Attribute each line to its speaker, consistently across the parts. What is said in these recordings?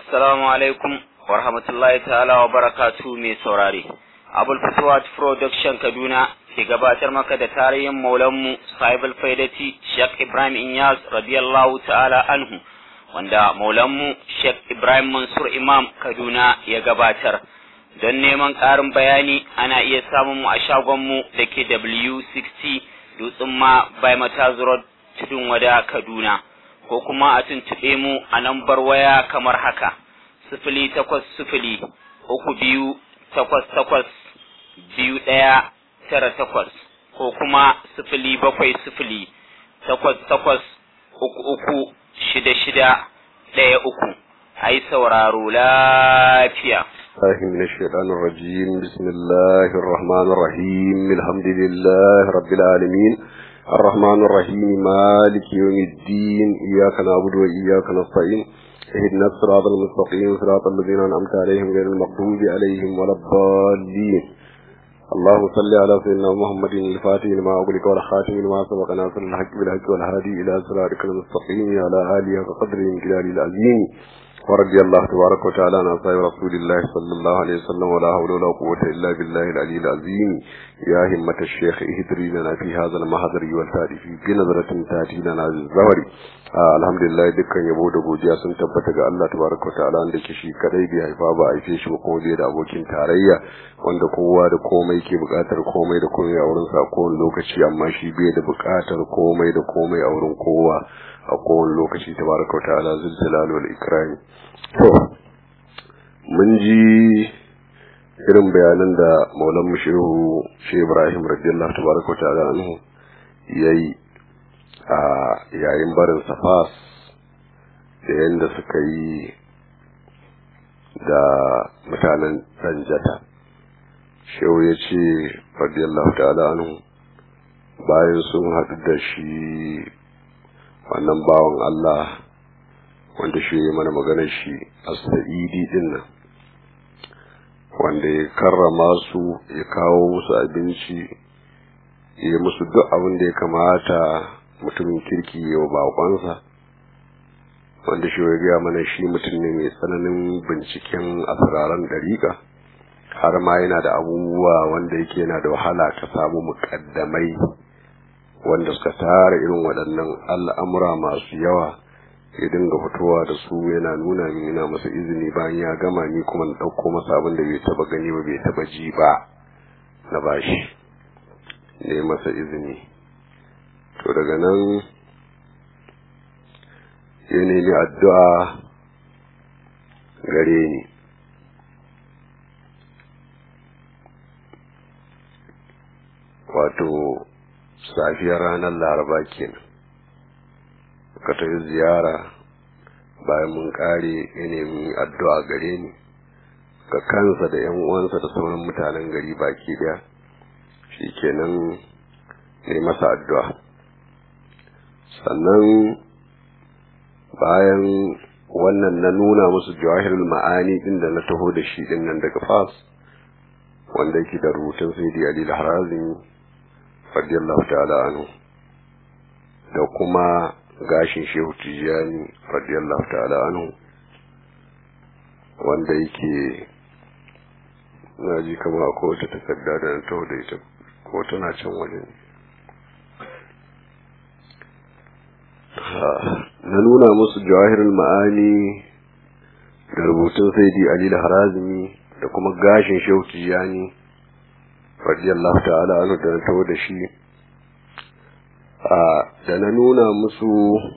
Speaker 1: Assalamu alaikum wa rahmatullahi ta'ala wa barakatu mai saurare. Abul Fatuwat Production Kaduna ke gabatar maka da tarihin maulanmu Sahibul Faidati Sheikh Ibrahim Inyas radiyallahu ta'ala anhu wanda maulanmu Sheikh Ibrahim Mansur Imam Kaduna ya gabatar. Don neman ƙarin bayani ana iya samun mu a shagonmu da ke W60 Dutsen ma by Mataz Road Tudun Wada Kaduna. ko kuma a tuntuɓe mu a lambar waya kamar haka sifili takwas sifili uku biyu takwas takwas biyu ɗaya tara takwas ko kuma sifili bakwai sifili takwas takwas uku uku shida shida ɗaya uku a yi sauraro lafiya.
Speaker 2: الله من الشيطان الرجيم بسم الله الرحمن الرحيم الحمد لله رب العالمين الرحمن الرحيم مالك يوم الدين إياك نعبد وإياك نستعين اهدنا الصراط المستقيم صراط الذين أنعمت عليهم غير المغضوب عليهم ولا الضالين اللهم صل على سيدنا محمد الفاتح لما أغلق والخاتم لما سبق ناصر الحق بالحق والهادي إلى صراطك المستقيم على آله وقدره من جلال العظيم ورضي الله تبارك وتعالى عن أصحاب رسول الله صلى الله عليه وسلم ولا حول ولا قوة إلا بالله العلي العظيم يا همة الشيخ اهدري لنا في هذا المحضر والتالي في بنظرة تأتي لنا الزهري آه الحمد لله dukkan yabo da godiya sun tabbata ga Allah tabaraka ta'ala wanda ke shi kadai bai haifa ba aife shi ba kuma bai da abokin tarayya wanda kowa da komai ke bukatar komai da komai a wurin sa kowane lokaci amma shi bai da bukatar komai da komai a wurin kowa a kowane lokaci tabaraka ta'ala zul jalal wal ikram to mun ji irin bayanan da maulan shehu shehu ibrahim radiyallahu tabaraka ta'ala anhu yayi a yayin barin safas da yadda suka yi da mutanen danjata shehu ya ce radiyallahu ta'ala anhu bayan sun haɗu da shi wannan bawan Allah wanda shi ya mana maganar shi a sa'idi din nan wanda ya karrama su ya kawo musu abinci ya musu duk abin da ya kamata mutumin kirki ya wa bakonsa wanda shi ya gaya mana shi mutum ne mai tsananin binciken asiraran dariƙa har ma yana da abubuwa wanda yake yana da wahala ka samu muƙaddamai wanda suka tara irin waɗannan al'amura masu yawa ya dinga fitowa da su yana nuna min yana masa izini bayan ya gama ni kuma na ɗauko masa abin da bai taba gani ba bai taba ji ba na bashi ne masa izini to daga nan ya nemi addu'a gare ni wato safiyar ranar laraba kenan ka tafi ziyara bayan mun kare ya nemi addu'a gare ni ga kansa da yan uwansa da sauran mutanen gari baki daya shikenan ne masa addu'a sannan bayan wannan na nuna musu jawahirul ma'ani din da na taho da shi din nan daga fas wanda yake da rubutun sayyidi ali al-harazimi radiyallahu ta'ala anhu da kuma gashin shehu tijjani radiyallahu ta'ala anhu wanda yake na ji kama a kowace takarda da na taho da ita ko tana can waje na nuna musu jawahirul ma'ani da rubutun saidi ali harazimi da kuma gashin shehu tijjani radiyallahu ta'ala anhu da na taho da shi da na nuna musu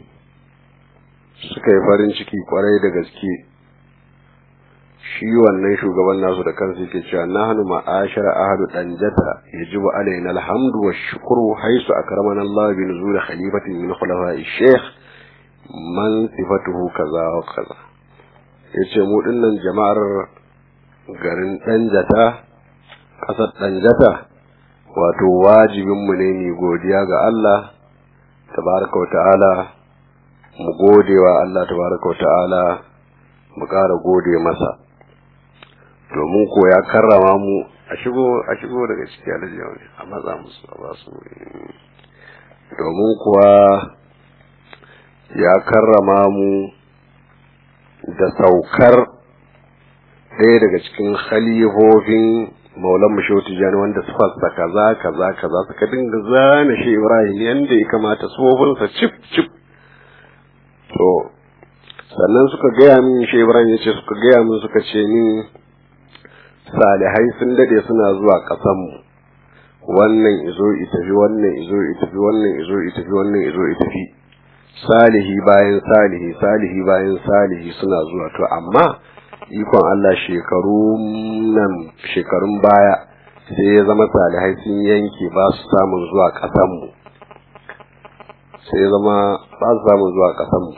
Speaker 2: suka yi farin ciki kwarai da gaske shi wannan shugaban nasu da kansu yake cewa nahnu ma'ashar ahlu danjata yajibu alaina alhamdu wa shukru haisu akramana Allah bi nuzul khalifatin min khulafa'i shaykh man sifatuhu kaza wa kaza yace mu dinnan jama'ar garin danjata kasar danjata wato wajibinmu ne mu godiya ga Allah tabaraka wa ta'ala mu gode wa Allah tabaraka wa ta'ala mu ƙara gode masa domin ko ya karrama mu a shigo a shigo daga ciki alajiya ne a matsa musu a ba su domin kuwa ya karrama mu da saukar ɗaya daga cikin khalifofin maulan mashehu tijjani wanda su fasa kaza kaza kaza suka dinga zana shi ibrahim yanda ya kamata tsofinsa cif cif to sannan suka gaya min shi ibrahim ya ce suka gaya min suka ce min salihai sun dade suna zuwa ƙasanmu wannan izo itafi wannan izo itafi wannan izo itafi wannan izo itafi salihi bayan salihi salihi bayan salihi suna zuwa to amma ikon Allah shekaru nan shekarun baya sai ya zama salihai sun yanke ba su samun zuwa ƙasanmu sai ya zama ba su samun zuwa ƙasanmu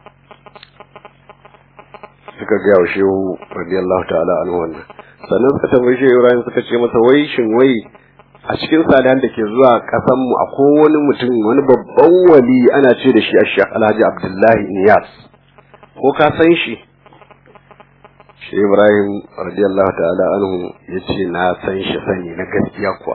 Speaker 2: suka gaya wa shehu radiyallahu ta'ala anhu wannan sannan suka tambayi shehu Ibrahim suka ce masa wai shin wai a cikin salihan da ke zuwa kasan mu akwai wani mutum wani babban wali ana ce da shi Ashaq Alhaji Abdullahi Niyas ko ka san shi shehu Ibrahim radiyallahu ta'ala anhu yace na san shi sani na gaskiya kuwa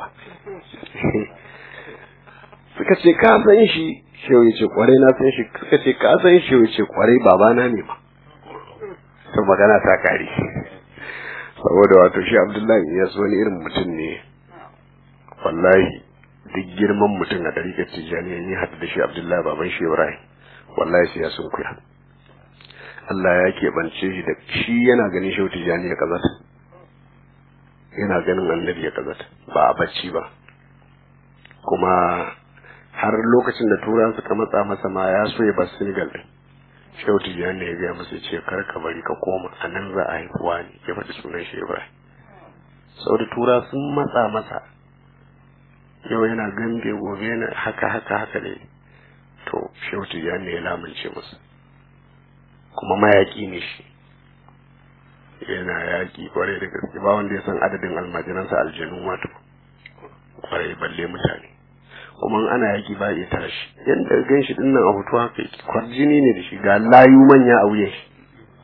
Speaker 2: suka ce ka san shi shehu yace kwarai na san shi suka ce ka san shi yace kwarai babana ne ma to magana ta kare saboda wato shi abdullahi ya wani irin mutum ne wallahi duk girman mutum a ɗarikar tijjani ya haɗu da shi abdullahi baban shi ibrahim wallahi sai ya sun kuya Allah ya keɓance shi da shi yana ganin shi tijjani ya kazata yana ganin annabi ya kazata ba a bacci ba kuma har lokacin da turan suka matsa masa ma ya so ya bar senegal din shehu tijjani ya gaya masa ce kar ka bari ka koma a nan za a haifuwa ne ya faɗi sunan shi ibrahim saboda tura sun matsa masa yau yana gambe gobe yana haka haka haka ne to shehu tijjani ya lamunce masa kuma mayaƙi ne shi yana yaƙi kwarai da gaske ba wanda ya san adadin almajiransa aljanu wato kwarai balle mutane kuma ana yaki ba ya tashi yadda gan shi dinnan a hoto haka yake kwarjini ne da shi ga layu manya a wuyan shi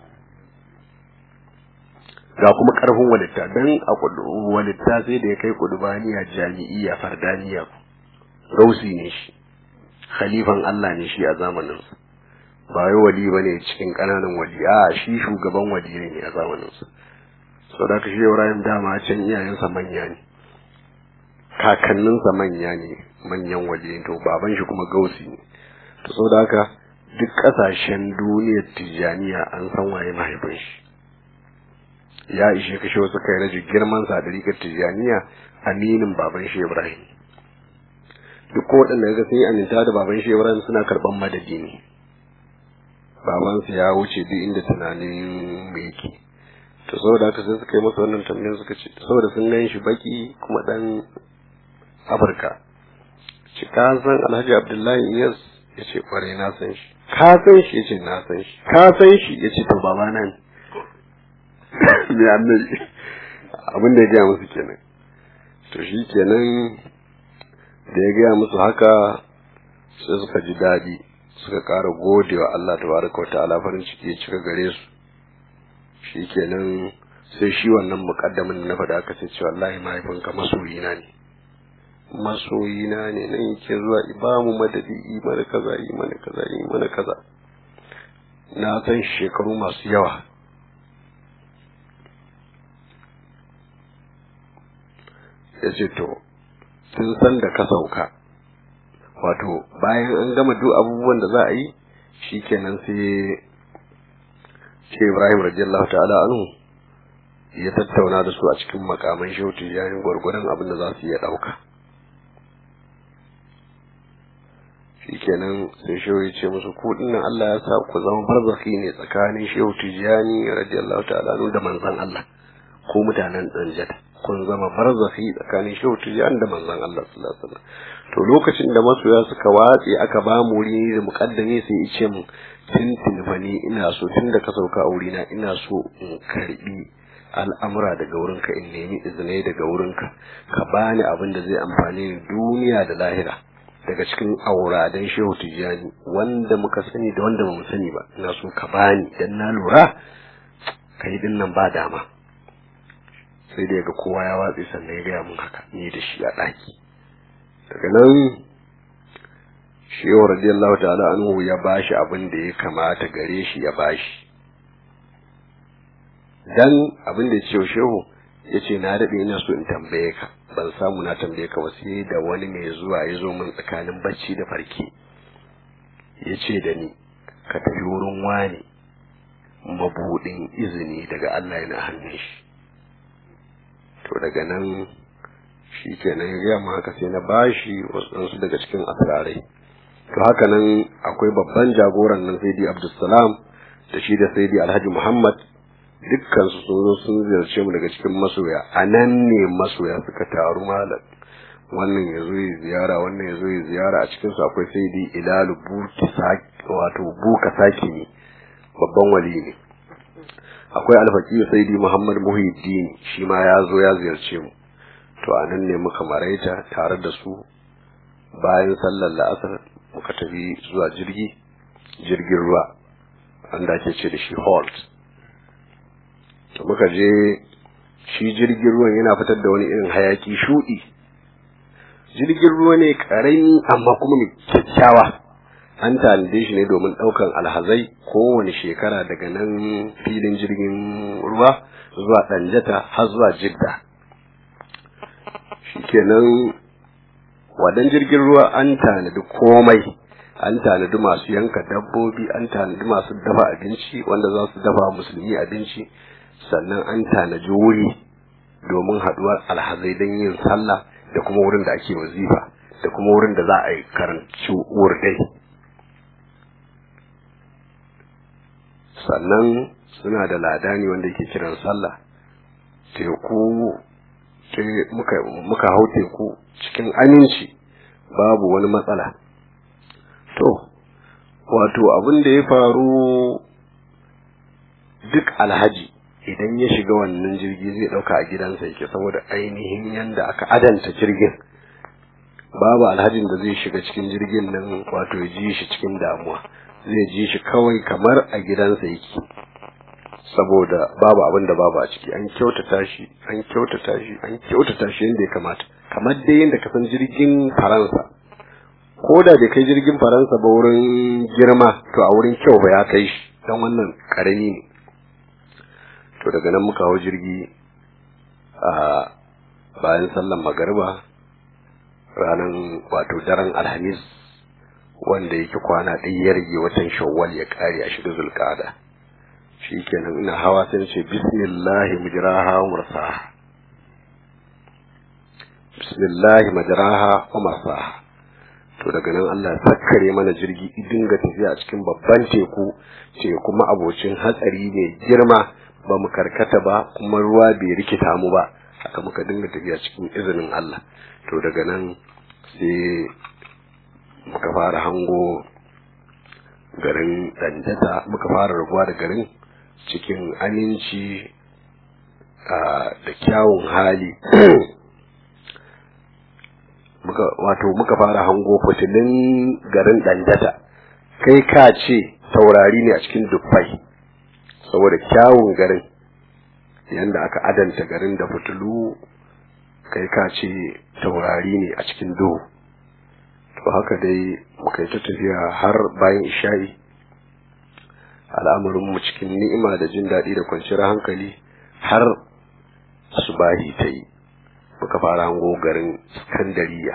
Speaker 2: ga kuma karfin walitta dan a walitta sai da ya kai kudubaniya jami'iyya fardaniya rausi ne shi khalifan Allah ne shi a zamanin sa ba wai wali bane cikin kananan wali a shi shugaban wali ne a zamanin sa saboda ka shi Ibrahim dama can iyayensa manya ne kakanninsa manya ne manyan waje to baban shi kuma gausi ne to saboda haka duk kasashen duniyar tijaniya an san waye mahaifin shi ya ishe kashe wasu kai raji girman sa da rikar tijaniya aminin baban shi Ibrahim duk ko waɗanda ga sun yi aminta da baban shi Ibrahim suna karɓan madadi ne babansa ya wuce duk inda tunanin mu yake to saboda haka sai suka yi masa wannan tambayar suka ce saboda sun gan shi baki kuma dan Afirka ce ka san Alhaji Abdullahi Iyas ya ce kwarai na san shi ka san shi ya ce na san shi ka san shi ya ce to baba na ne me annabi abin da ya gaya musu kenan to shi kenan da ya gaya musu haka sai suka ji daɗi suka ƙara gode wa Allah tabaraka wa ta'ala farin ciki ya cika gare su shi kenan sai shi wannan muƙaddamin da na faɗa aka ce cewa wallahi mahaifinka masoyina ne masoyina ne nan yake zuwa ibamu madadi yi mana kaza yi mana kaza yi mana kaza na san shekaru masu yawa ya ce to tun san da ka sauka wato bayan an gama duk abubuwan da za a yi shi kenan sai ce ibrahim radiyallahu ta'ala anhu ya tattauna da su a cikin makaman shautu yayin gwargwadon abin da za su iya ɗauka shikenan sai shehu ya ce musu ku dinnan Allah ya sa ku zama barzaki ne tsakanin shehu tijani radiyallahu ta'ala da manzon Allah ko mutanen danjata kun zama barzaki tsakanin shehu tijani da manzon Allah sallallahu alaihi wasallam to lokacin da masoya suka watse aka ba mu wuri da mukaddami sai ya ce mu tintin fa ni ina so tun da ka sauka a wurina ina so in karbi al'amura daga wurinka in nemi izinai daga wurinka ka bani abin da zai amfani duniya da lahira daga cikin auradan shehu tijjani wanda muka sani da wanda ba mu sani ba ina so ka bani dan na lura kai din nan ba dama sai da ga kowa ya watsi sannan ya gaya mun haka ni da shi a ɗaki daga nan shehu radiyallahu ta'ala anhu ya bashi abin da ya kamata gare shi ya bashi dan abin da ya ce shehu ya ce na daɗe ina so in tambaye ka ban samu na tambaye ka ba sai da wani mai zuwa ya zo min tsakanin bacci da farki ya ce da ni ka tafi wurin wani mabuɗin izini daga Allah yana hannun shi to daga nan shi kenan ya gaya haka sai na bashi wasu daga cikin asirarai to haka nan akwai babban jagoran nan sai abdulsalam da shi da sai alhaji muhammad dukkan su sun zo sun ziyarce mu daga cikin masoya a nan ne masoya suka taru malam wannan ya zo ya ziyara wannan ya zo ya ziyara a cikin su akwai sai dai ilalu buki wato buka saki ne babban wali ne akwai alfaqi sai dai muhammad muhiddin shi ma ya zo ya ziyarce mu to a nan ne muka maraita tare da su bayan sallar la'asar muka tafi zuwa jirgi jirgin ruwa wanda ake ce da shi halt to muka je shi jirgin ruwan yana fitar da wani irin hayaki shudi jirgin ruwa ne karami amma kuma mai kyakkyawa an tanade shi ne domin daukan alhazai kowane shekara daga nan filin jirgin ruwa zuwa danjata har zuwa jidda shikenan wadan jirgin ruwa an tanadi komai an tanadi masu yanka dabbobi an tanadi masu dafa abinci wanda za su dafa musulmi abinci sannan an tanaji wuri domin haduwar alhazai don yin sallah da kuma wurin da ake wazifa da kuma wurin da za a yi karanci wurdai sannan suna da ladani wanda yake kiran sallah teku muka hau teku cikin aminci babu wani matsala to wato abin da ya faru duk alhaji idan ya shiga wannan jirgi zai dauka a gidansa yake saboda ainihin yanda aka adanta jirgin babu alhajin da zai shiga cikin jirgin nan wato ya ji shi cikin damuwa zai ji shi kawai kamar a gidansa yake saboda babu abin da babu a ciki an kyautata shi an kyautata shi an kyautata shi yadda ya kamata kamar dai yadda ka san jirgin faransa ko da bai kai jirgin faransa ba wurin girma to a wurin kyau ba ya kai shi don wannan karami ne to daga nan muka hau jirgi a bayan sallan magariba ranar wato daren alhamis wanda yake kwana ɗaya ya rage watan shawwal ya ƙare a shiga zulƙada shi kenan ina hawa sai ce bismillahi mujraha wa mursaha bismillahi majraha wa mursaha to daga nan Allah sakkare mana jirgi dinga tafiya a cikin babban teku ce kuma abocin hatsari mai girma ba mu karkata ba kuma ruwa bai rikita mu ba haka muka dinga tafiya cikin izinin Allah to daga nan sai muka fara hango garin dandata muka fara rabuwa da garin cikin aminci da kyawun hali muka wato muka fara hango fitilin garin dandata kai ka ce taurari ne a cikin dubbai saboda kyawun garin yanda aka adanta garin da fitilu kai ka ce taurari ne a cikin duhu to haka dai muka yi ta tafiya har bayan isha'i al'amarinmu cikin ni'ima da jin daɗi da kwanciyar hankali har subahi ta yi muka fara hango garin skandariya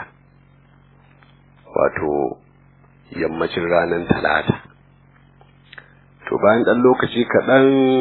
Speaker 2: wato yammacin ranar talata to bayan ɗan lokaci kaɗan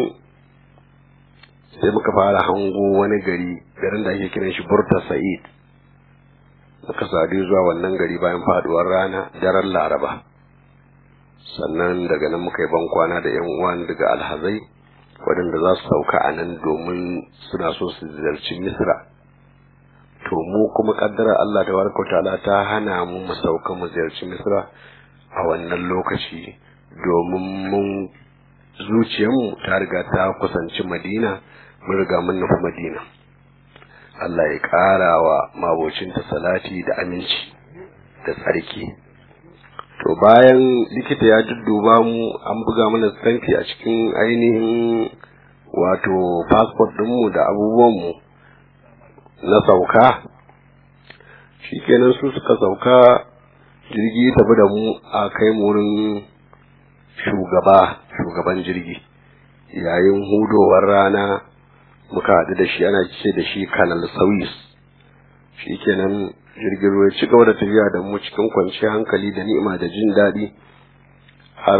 Speaker 2: sai muka fara hango wani gari garin da ake kiran shi burta sa'id muka sadu zuwa wannan gari bayan faduwar rana daren laraba sannan daga nan muka yi bankwana da yan uwan daga alhazai waɗanda za su sauka a nan domin suna so su ziyarci misra to mu kuma kaddara Allah da barka ta'ala ta hana mu mu sauka mu ziyarci misra a wannan lokaci domin mun zuciyarmu ta riga ta kusanci madina mun riga mun nufi madina Allah ya ƙara wa mabocinta salati da aminci da tsarki to bayan likita ya dudduba mu an buga mana stamfi a cikin ainihin wato passport ɗinmu da abubuwanmu na sauka shikenan su suka sauka jirgi tafi da mu a kai mu wurin shugaba shugaban jirgi yayin hudowar rana muka haɗu da shi ana ce da shi kanal sauis shi kenan jirgin ruwa ci gaba da tafiya da mu cikin kwanciyar hankali da ni'ima da jin daɗi har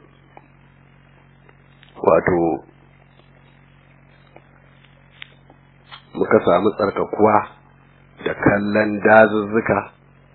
Speaker 2: wato muka samu tsarkakuwa da kallon dazuzzuka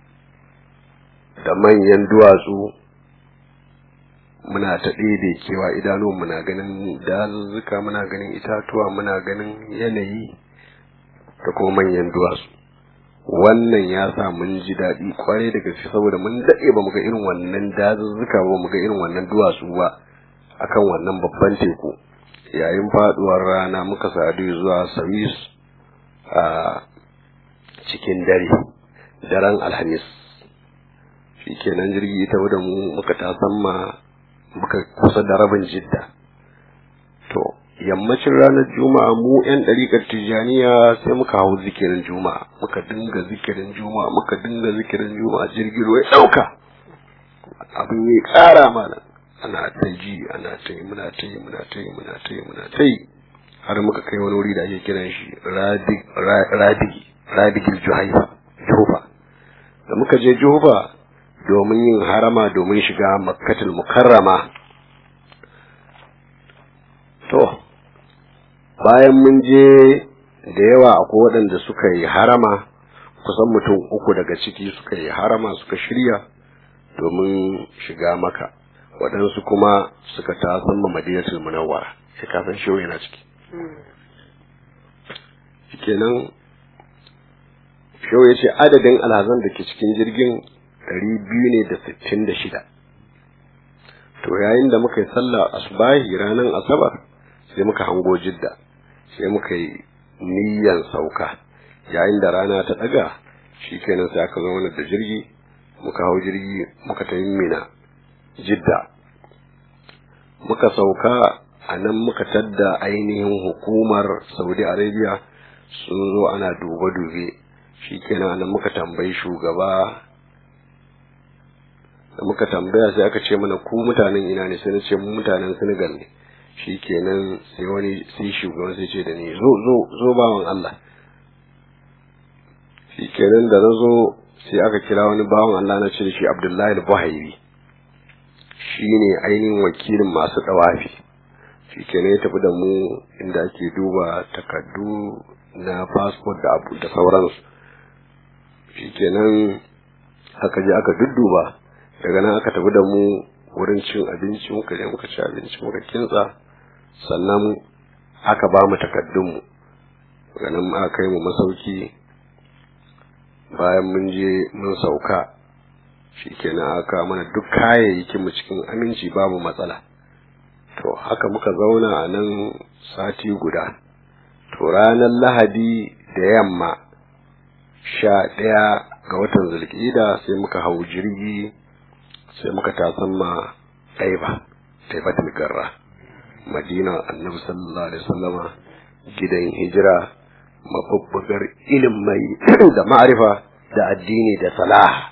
Speaker 2: da manyan duwatsu muna ta ɗebe kewa idanu muna ganin dazuzzuka muna ganin itatuwa muna ganin yanayi da kuma manyan duwatsu wannan ya sa mun ji daɗi kwarai da gaske saboda mun daɗe ba mu ga irin wannan dazuzzuka ba mu ga irin wannan duwatsu ba akan wannan babban teku yayin faduwar rana muka sadu zuwa sawis a cikin dare daren alhamis shi kenan jirgi ta da mu muka tasamma muka kusa da rabin jidda to yammacin ranar juma'a mu yan ɗariƙar tijjaniya sai muka hau zikirin juma'a muka dinga zikirin juma'a muka dinga zikirin juma'a jirgin ruwa ya ɗauka abin ya ƙara mana ana ta ji ana ta yi muna ta yi muna ta yi muna ta yi muna ta yi har muka kai wani wuri da ake kiran shi radigi radigil juhaifa juhufa da muka je juhufa domin yin harama domin shiga makkatul mukarrama to bayan mun je da yawa akwai waɗanda suka yi harama kusan mutum uku daga ciki suka yi harama suka shirya domin shiga maka waɗansu kuma suka tasan ma madinatul munawwara sai ka san shi yana ciki kenan shau ya ce adadin alhazan da ke cikin jirgin ɗari biyu ne da sittin da shida to yayin da muka yi sallah asubahi ranar asabar sai muka hango jidda sai muka yi niyyan sauka yayin da rana ta ɗaga shi kenan sai aka zo mana da jirgi muka hau jirgi muka ta mina jidda muka sauka a nan muka tadda ainihin hukumar saudi arabia sun zo ana dube-dube shi kenan nan muka tambayi shugaba da muka tambaya sai aka ce mana ku mutanen ina ne sai na ce mu mutanen senegal ne shi kenan sai wani sai shugaban sai ce da ni zo zo zo bawan allah shi kenan da na zo sai aka kira wani bawan allah na ce da shi abdullahi buhairi shi ne ainihin wakilin masu ɗawafi shi kenan ya tafi da mu inda ake duba takardu na fasfot da abu da sauransu shi kenan aka je aka dudduba daga nan aka tafi da mu wurin cin abinci muka je muka ci abinci muka kintsa sannan aka ba mu takardunmu daga nan aka kai mu masauki bayan mun je mun sauka shi kenan aka mana duk kayayyakin mu cikin aminci babu matsala to haka muka zauna a nan sati guda to ranar lahadi da yamma sha ɗaya ga watan zulƙida sai muka hau jirgi sai muka tasan ma ɗaiba ɗaibatul garra madina annabi sallallahu alaihi wasallama gidan hijira mabubbugar ilimai da ma'arifa da addini da salaha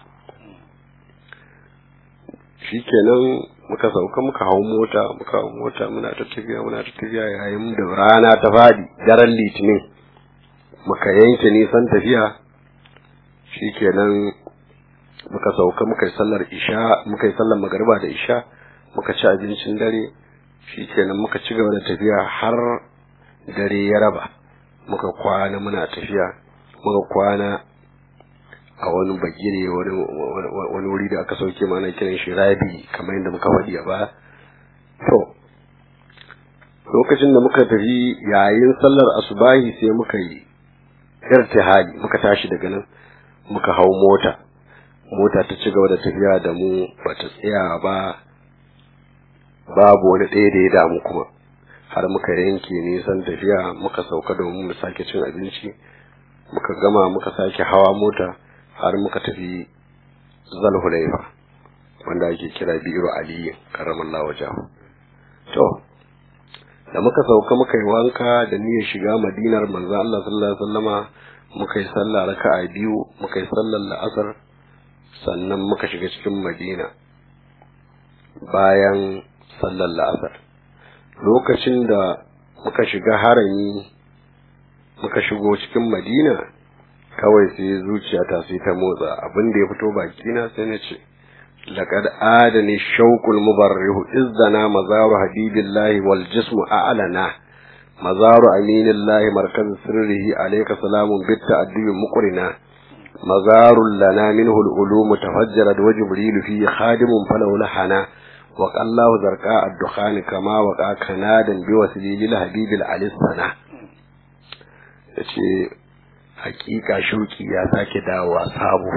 Speaker 2: shikenan muka sauka muka hau mota muka hau mota muna ta tafiya muna ta tafiya yayin da rana ta fadi daren litinin muka yanke nisan tafiya shikenan muka sauka muka yi sallar isha muka yi sallar magariba da isha muka ci abincin dare shikenan muka ci gaba da tafiya har dare ya raba muka kwana muna tafiya muka kwana a wani bagire wani wuri da aka sauke mana kiran shi rabi kamar yadda muka faɗi a baya to lokacin da muka tafi yayin sallar asubahi sai muka yi irtihali muka tashi daga nan muka hau mota mota ta ci gaba da tafiya da mu bata tsaya ba babu wani ɗaya da ya damu kuma har muka yanke nisan tafiya muka sauka domin mu sake cin abinci muka gama muka sake hawa mota har muka tafi zalhulaifa wanda ake kira bi'ru aliyu karamallahu wajahu to da muka sauka muka yi wanka da niyyar shiga madinar manzo Allah sallallahu alaihi wasallama muka yi sallah raka'a biyu muka yi sallar la'asar sannan muka shiga cikin madina bayan sallar la'asar lokacin da muka shiga harami muka shigo cikin madina kawai sai zuciyata sai ta motsa abin da ya fito bakina sai na ce laqad adani shauqul mubarrihu izdana mazaru habibillahi wal jismu a'lana mazaru aminillahi markaz sirrihi alayka salamun bit ta'addubi muqrina mazaru lana minhu al-ulum tafajjarat wa jibril fi khadimun falahu lahana wa qallahu zarqa ad-dukhan kama waqa kanadan bi wasilil habibil alisana yace hakika shauki ya sake dawowa sabo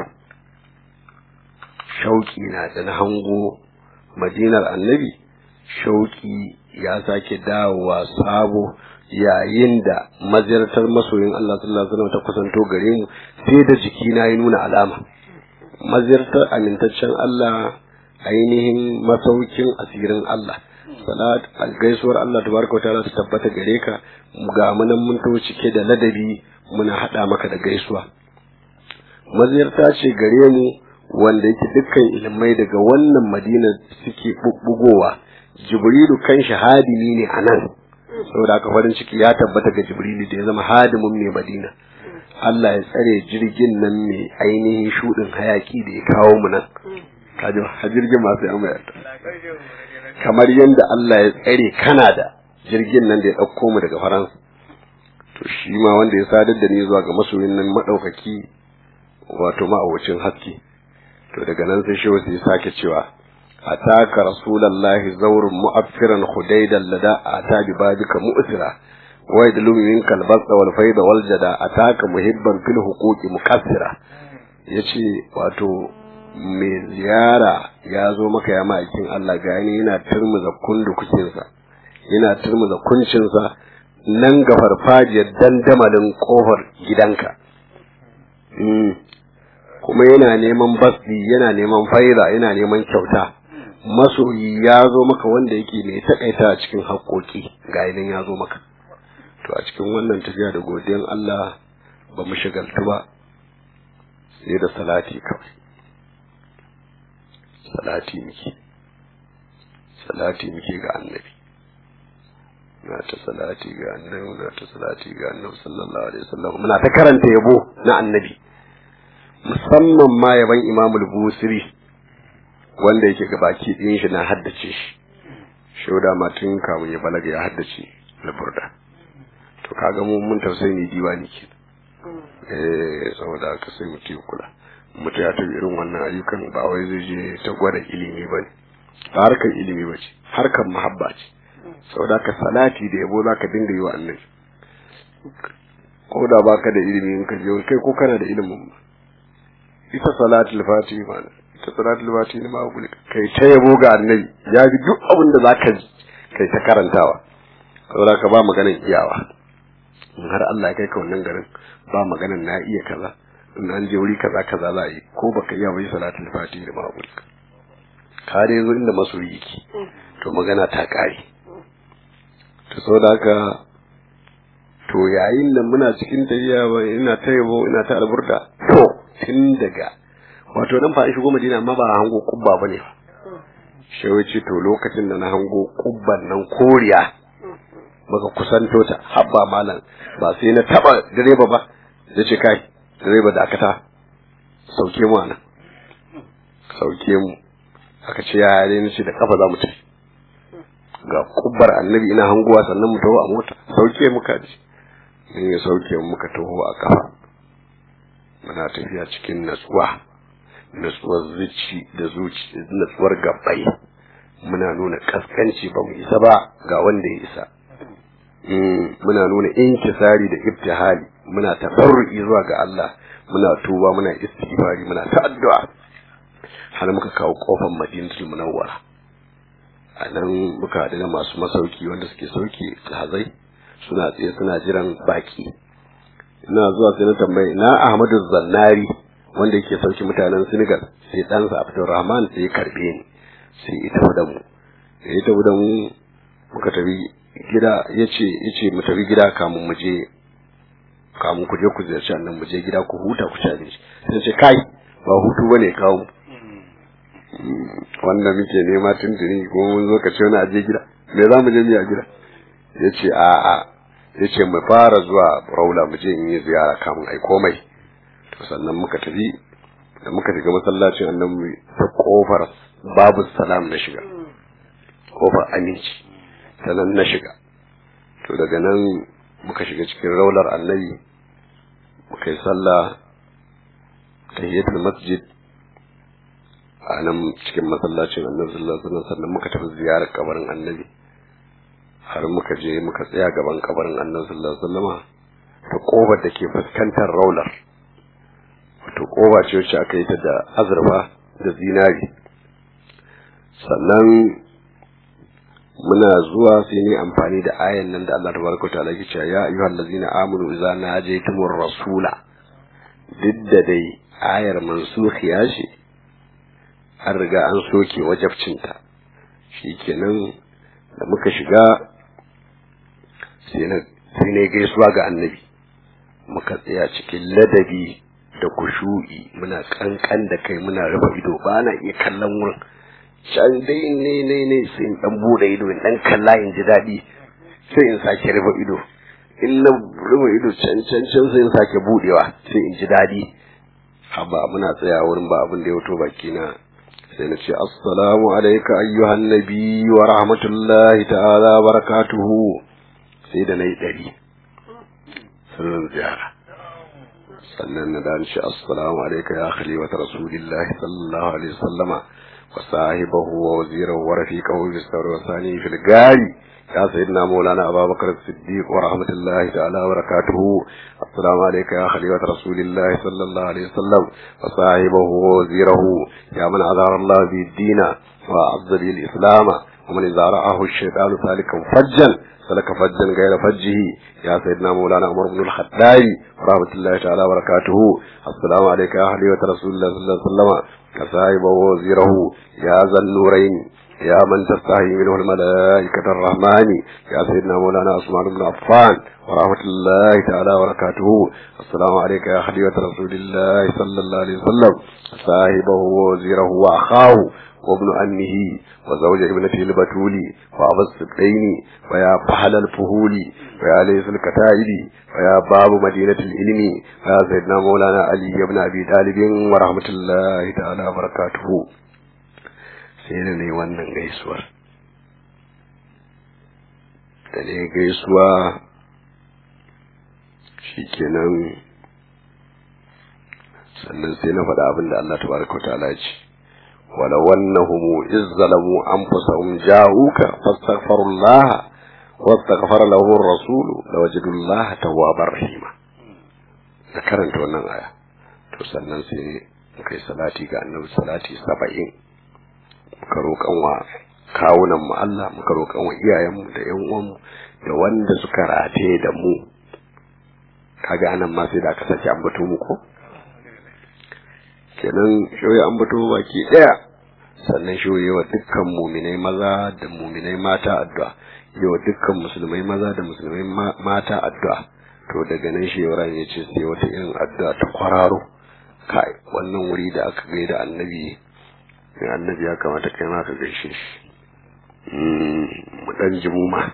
Speaker 2: shauki na da na hango madinar annabi shauki ya sake dawowa sabo yayin da maziyartar masoyin Allah sallallahu alaihi wasallam ta kusanto gare mu sai da jiki na yi nuna alama maziyartar amintaccen Allah ainihin masaukin asirin Allah salat gaisuwar Allah tabaraka wa ta'ala ta tabbata gare ka ga munan mun to cike da ladabi muna hada maka da gaisuwa maziyarta ce gare mu wanda yake dukkan ilmai daga wannan madina suke bubbugowa jibrilu kan shahadimi ne a nan saboda haka farin ciki ya tabbata ga jibrilu da ya zama hadimin mai madina Allah ya tsare jirgin nan mai ainihin shudin hayaki da ya kawo mu nan kaji ha jirgin masu yan kamar yadda Allah ya tsare Canada jirgin nan da ya ɗauko mu daga Faransa to shi ma wanda ya sadar da ni zuwa ga masoyin nan madaukaki wato ma'awacin haske to daga nan sai shehu sai sake cewa ataka rasulullahi zawrun mu'affiran hudaidan lada ata bi babika mu'sira wa yadlu minka al-basa wal fayda wal jada ataka muhibban fil huquqi mukassira yace wato mai ziyara ya zo maka ya ma'aikin Allah gani yana turmuza kundu kucinsa yana turmuza kuncinsa nan ga farfajiyar dandamalin kofar gidanka kuma yana neman basdi yana neman faida yana neman kyauta masoyi ya zo maka wanda yake mai takaita a cikin haƙoƙi ga idan ya zo maka to a cikin wannan tafiya da godiyan Allah ba mu shigaltu ba sai da salati kawai salati muke salati muke ga annabi na ta salati ga annabi na ta salati ga annabi sallallahu alaihi wasallam muna ta karanta yabo na annabi musamman ma yaban Imam al-Busiri wanda yake ga baki din shi na haddace shi shauda ma tun kamun ya balaga ya haddace al-Burda to kaga mu mun tausayi ne diwani ke eh saboda haka sai mutum kula mutum ya tafi irin wannan ayyukan ba wai zai je ta gwada ilimi ba ne ba harkar ilimi ba ce harkar mahabba ce saboda ka salati da yabo za ka dinga yi wa annabi ko da baka da ilimi in ka je kai ko kana da ilimin ba ita salatul fati ma ita salatul fati ne ma guli kai ta yabo ga annabi ya bi duk abin da zaka ji kai ta karantawa saboda ka ba maganan iyawa in har Allah ya kai ka wannan garin ba maganan na iya kaza in an je wuri kaza kaza za a yi ko baka iya bai salatul fati da ma'amul ka dai zo inda masoyi yake to magana ta kare to saboda haka to yayin da muna cikin tafiya ba ina ta yabo ina ta alburda to tun daga wato nan fa shigo madina amma ba hango kubba bane fa shewa ce to lokacin da na hango kubban nan koriya baka kusanto ta habba malam ba sai na taba direba ba da ce kai direba da akata sauke mu anan sauke mu aka ce ya ne nace da kafa za mu tafi ga kubbar annabi ina hanguwa sannan mu taho a mota sauke mu kaji in ya sauke mu muka taho a kafa muna tafiya cikin natsuwa natsuwar zuci da zuci natsuwar gabbai muna nuna kaskanci ba mu isa ba ga wanda ya isa muna nuna inkisari da ibtihali muna tafarru'i zuwa ga Allah muna tuba muna istighfari muna ta addu'a har muka kawo kofar Madinatul Munawwara a nan muka haɗu da masu masauki wanda suke sauki hazai suna tsaye suna jiran baki ina zuwa sai na tambayi na Ahmadu Zannari wanda yake sauki mutanen Senegal sai ɗansa Abdulrahman sai ya karbe ni sai ita da mu sai ita da mu muka tafi gida yace yace mu tafi gida kamun mu je kamun ku je ku ziyarci annan mu je gida ku huta ku ci abinci sai ce kai ba hutu bane kawo mu wanda muke nema tuntuni ko mun zo ka ce wani aje gida me za mu je mu a gida ya ce a'a ya ce mu fara zuwa raula mu je in yi ziyara kamun ai komai to sannan muka tafi da muka shiga masallacin annabi ta kofar babu salam na shiga kofar aminci ta nan na shiga to daga nan muka shiga cikin raular annabi muka yi sallah tahiyatul masjid a nan cikin masallacin annabi sallallahu alaihi wasallam sannan muka tafi ziyarar kabarin annabi har muka je muka tsaya gaban kabarin annabi sallallahu alaihi wasallama ta kofar da ke fuskantar raular wato koba ce wacce aka yi ta da azurfa da zinari sannan muna zuwa sai ne amfani da ayan nan da Allah tabaraka wa ta'ala ke cewa ya ayyuhal ladzina amanu idza najaytumur rasula duk da dai ayar mansukhiya ce an riga an soke wajabcinta shikenan da muka shiga sai ne gaisuwa ga annabi muka tsaya cikin ladabi da kushu'i muna kankan da kai muna rufe ido ba na iya kallon wurin can dai ne ne ne sai in dan bude ido in dan kalla in ji daɗi sai in sake rufe ido in na rufe ido can can can sai in sake budewa sai in ji daɗi haba muna tsaya wurin ba abin da ya wato baki na sai na ce assalamu alayka ayyuhan nabi wa rahmatullahi ta'ala barakatuhu sai da nayi ɗari sirrin ziyara sannan na da shi assalamu alayka ya khalifata rasulillahi sallallahu alaihi wasallama wa sahibahu wa wazirahu wa rafiqahu bis sawri wa sani fil gari يا سيدنا مولانا أبا بكر الصديق ورحمة الله تعالى وبركاته السلام عليك يا خليفة رسول الله صلى الله عليه وسلم وصاحبه ووزيره يا من أظهر الله به الدين وأعز به الإسلام ومن إذا رآه الشيطان سالكا فجا سلك فجا غير فجه يا سيدنا مولانا عمر بن الخطاب ورحمة الله تعالى وبركاته السلام عليك يا خليفة رسول الله صلى الله عليه وسلم وصاحبه ووزيره يا ذا النورين يا من تستحي منه الملائكة الرحمن يا سيدنا مولانا عثمان بن عفان ورحمة الله تعالى وبركاته السلام عليك يا خليفة رسول الله صلى الله عليه وسلم صاحبه ووزيره وأخاه وابن أمه وزوج ابنته البتول وأبا السبعين ويا فحل الفهول ويا ليس الكتائب ويا باب مدينة العلم ويا سيدنا مولانا علي بن أبي طالب ورحمة الله تعالى وبركاته sai da ne wannan gaisuwar da ne gaisuwa shikenan sannan sai na faɗa abin da Allah tabaraka wa ta'ala ce wala wannahum izzalamu anfusahum ja'uka fastaghfirullah wastaghfara lahu ar-rasul lawajadullah tawwabar rahima da karanta wannan aya to sannan sai kai salati ga annabi salati 70 muka roƙan wa kawunan mu Allah muka roƙan wa iyayenmu da ƴan uwanmu da wanda suka rataye da mu kaga anan ma sai da aka sake ambato mu ko kenan shoyi ambato baki daya sannan shoyi wa dukkan muminai maza da muminai mata addu'a yawa dukkan musulmai maza da musulmai mata addu'a to daga nan shi ya ce sai wata irin addu'a ta kwararo kai wannan wuri da aka gaida annabi sai annabi ya kamata kai ma ka gaishe shi mu dan ji mu ma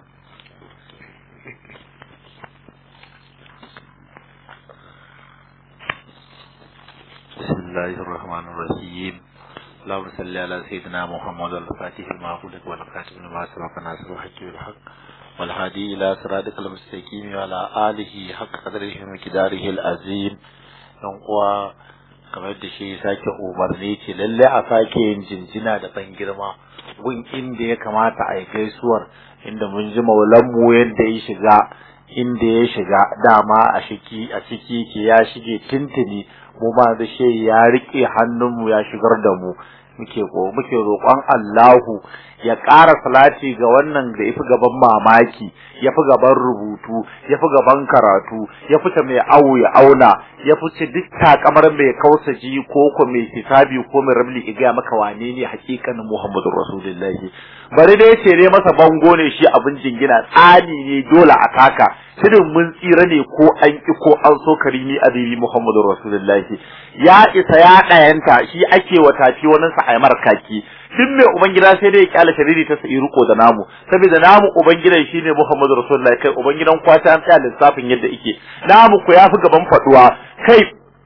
Speaker 3: بسم الله الرحمن الرحيم اللهم صل على سيدنا محمد الفاتح المعبود والخاتم لما سبق ناصر الحق بالحق والهادي الى صراطك المستقيم وعلى اله حق قدره ومقداره العظيم uwa kamar da shi sake umarni ce lalle a sake yin jinjina da ban girma gun inda ya kamata a yi gaisuwar inda mun ji maulanmu yadda ya shiga inda ya shiga dama a shiki a ciki ke ya shige tintini mu ba da shi ya rike hannunmu ya shigar da mu muke ko muke roƙon Allahu ya ƙara salati ga wannan da yafi gaban mamaki yafi gaban rubutu yafi gaban karatu ya fita mai awu ya auna ya fice duk takamar mai kausaji ko ko mai hisabi ko mai rabli iga maka wane ne hakikanin Muhammadu Rasulullahi bari dai ce ne masa bango ne shi abin jingina tsani ne dole a taka shirin mun tsira ne ko an ki ko an so karimi azibi Muhammadu Rasulullahi ya isa ya ɗayanta shi ake wa tafi wani sa aimar kaki duk mai ubangida sai dai ya kyale shariri ta sai riko da namu saboda namu ubangidan shine Muhammadu Rasulullahi kai ubangidan kwata an tsaya lissafin yadda yake namu ku yafi gaban faduwa kai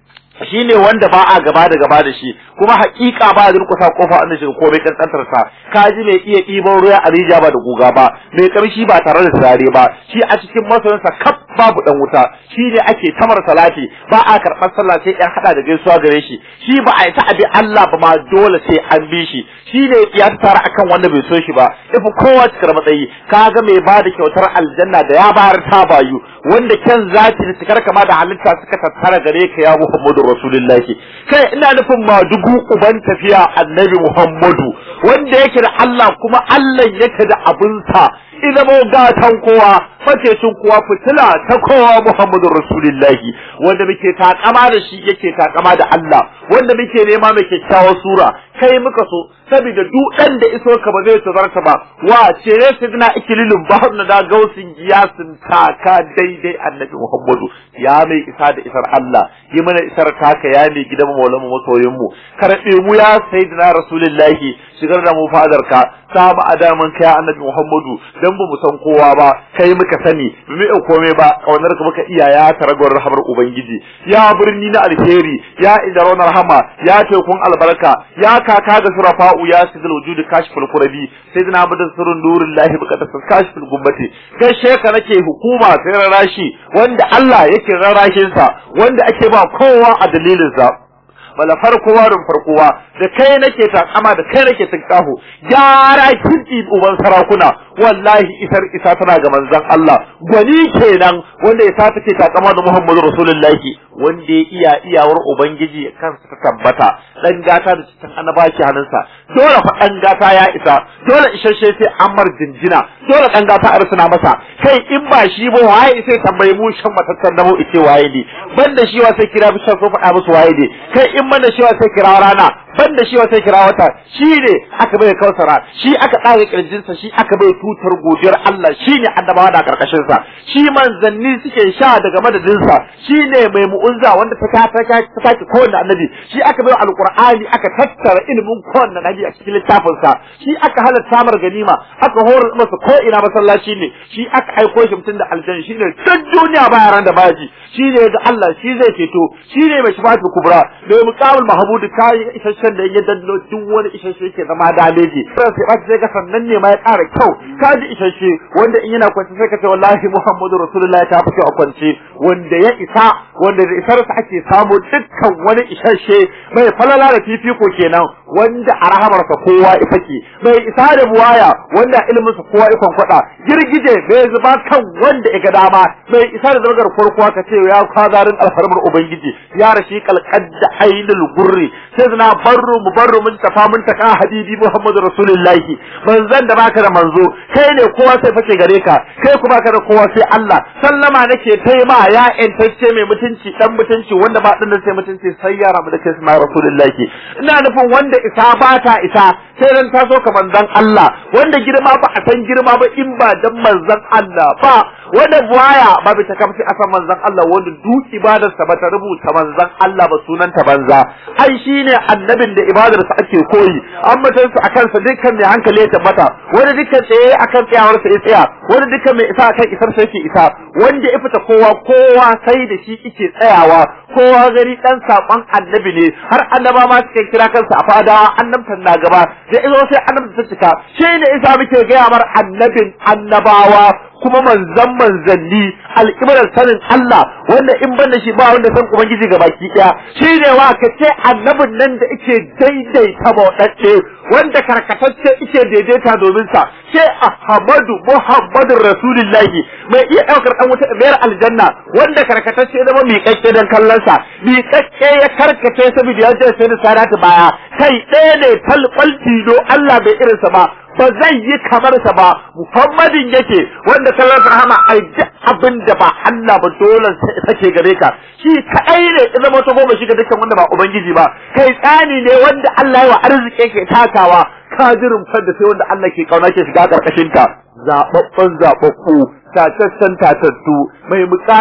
Speaker 3: shine wanda ba a gaba da gaba da shi kuma hakika ba a durkusa kofa an shiga komai kankantar sa kaji mai iya ɗiban ruwa a rija ba da guga ba mai kamshi ba tare da turare ba shi a cikin masoyansa kaf babu dan wuta shi ne ake tamar salati ba a karɓar sallah sai ɗan haɗa da gaisuwa gare shi shi ba a yi ta abi Allah ba ma dole sai an bi shi shi ne ya tara akan wanda bai so shi ba ifi kowa cikar matsayi kaga mai ba da kyautar aljanna da ya bayar ta bayu wanda kyan zati da cikar kama da halitta suka tattara gare ka ya Muhammadu Rasulullahi kai ina nufin ma dugu uban tafiya annabi Muhammadu wanda yake da Allah kuma Allah yake da abinsa ina mo gatan kowa facecin kowa fitila ta kowa Muhammadu Rasulullahi wanda muke takama da shi yake takama da Allah wanda muke nema mai kyakkyawar sura kai muka so saboda duk ɗan da iso ka ba zai tazarta ba wa ce ne sidna ikililin ba na da gausin giyasin taka daidai annabi Muhammadu ya mai isa da isar Allah yi mana isar taka ya mai gidan maulamu masoyin mu karɓe mu ya sayyidina rasulullahi shigar da mu fadar ka samu adaman kai annabi Muhammadu dan ba mu san kowa ba kai muka sani ba mu komai ba kaunar ka muka iya ya taragwar rahamar ubangiji ya birni na alheri ya idaron rahama ya tekun albarka ya kaka da surafa'u ya sidil wujudi kashful kurabi sayyidina abdan sirrun nurullahi bukata kashful gumbati kai sheka nake hukuma sai rarashi wanda Allah yake rarashin sa wanda ake ba kowa a dalilin sa bala farko warin farkowa da kai nake takama da kai nake tinkaho gyara kinti uban sarakuna wallahi isar isa tana ga manzon Allah gwani kenan wanda isa take takama da Muhammadu Rasulullahi wanda ya iya iyawar ubangiji kansa ta tabbata dan gata da cikin annaba ke hannunsa dole fa dan gata ya isa dole isasshe sai amar jinjina dole dan gata a rusuna masa kai in ba shi ba waye sai tambayi mu shan matattan namo ice waye ne banda shi wa sai kira bishan so faɗa musu waye ne kai in banda shi wa sai kira rana banda shi wa sai kira wata shi ne aka bai kausara shi aka ɗaga kirjinsa shi aka bai tutar godiyar Allah shi ne annabawa da karkashin sa shi manzanni suke sha daga madadinsa shi ne mai mu'unza wanda ta ta ta ta kowanne annabi shi aka bai alqur'ani aka tattara ilimin kowanne annabi a cikin littafin sa shi aka halatta mar ganima aka horar masa ko ina masallaci ne shi aka aiko shi mutum da aljanna shi ne duk duniya ba yaran da baji shi ne ga Allah shi zai ceto shi ne mai shafatu kubra mai muqamul mahmud kai isasshen da ya danno duk wani isasshe yake zama daleji sai sai ba sai ga sannan ne ma ya ƙara kyau ka ji isasshe wanda in yana kwance sai ka ce wallahi muhammadu rasulullahi ta fi a kwance wanda ya isa wanda da isarsa ake samu dukkan wani isasshe mai falala da fifiko kenan wanda a rahamarsa kowa ya fake mai isa da buwaya wanda iliminsa kowa ya kwankwada girgije bai zuba kan wanda ya ga dama mai isa da zagar farko ka ce ya kwazarin alfarmar ubangiji ya rashi kalkad da ainul gurri sai zina barru mu barru mun tafa mun taka habibi muhammadu rasulullahi manzon da baka da manzo kai ne kowa sai fake gare ka kai kuma baka da kowa sai Allah sallama nake kai ma ya entacce mai mutunci dan mutunci wanda ba din sai mutunci sai ya rabu da kai sai rasulullahi ina nufin wanda isa ba ta isa sai dan taso ka manzon Allah wanda girma ba a san girma ba in ba dan manzon Allah ba wanda buwaya ba bi ta kamfi asan manzon Allah wanda duk ibadarsa ba ta rubuta manzon Allah ba sunanta banza ai shine annabin da ibadarsa ake koyi an mutunsa akan sa dukkan mai hankali ya tabbata wanda dukkan tsaye akan tsayawarsa ya tsaya wanda dukkan mai isa akan isar sa yake isa wanda ya fita kowa kowa sai da shi yake tsayawa kowa gari dan saban annabi ne har annaba ma suke kira kansa a fadawa annabtan na gaba da izo sai annabta ta cika shine isa muke gaya mar annabin annabawa kuma manzan manzanni alƙiblar sanin Allah wanda in ban da shi ba wanda san ubangiji ga baki ɗaya shi ne wa ka ce annabin nan da ike daidaita bauɗaɗɗe wanda karkatacce ike daidaita domin sa ce Ahmadu Muhammadu Rasulullahi mai iya ɗaukar ɗan wuta mayar aljanna wanda karkatacce ya zama miƙaƙƙe don kallon sa miƙaƙƙe ya karkace saboda ya je sai da sadatu baya kai ɗaya ne talɓal tilo Allah bai irinsa ba ba zai yi kamar sa ba Muhammadin yake wanda sallar rahama ai duk abin da ba Allah ba dole sake gare ka shi kadai ne ya zama ta goma shiga dukkan wanda ba ubangiji ba kai tsani ne wanda Allah ya wa arziki ke takawa kadirin fadda sai wanda Allah ke kauna ke shiga karkashin ka zababban zababbu tataccen tatattu mai mukami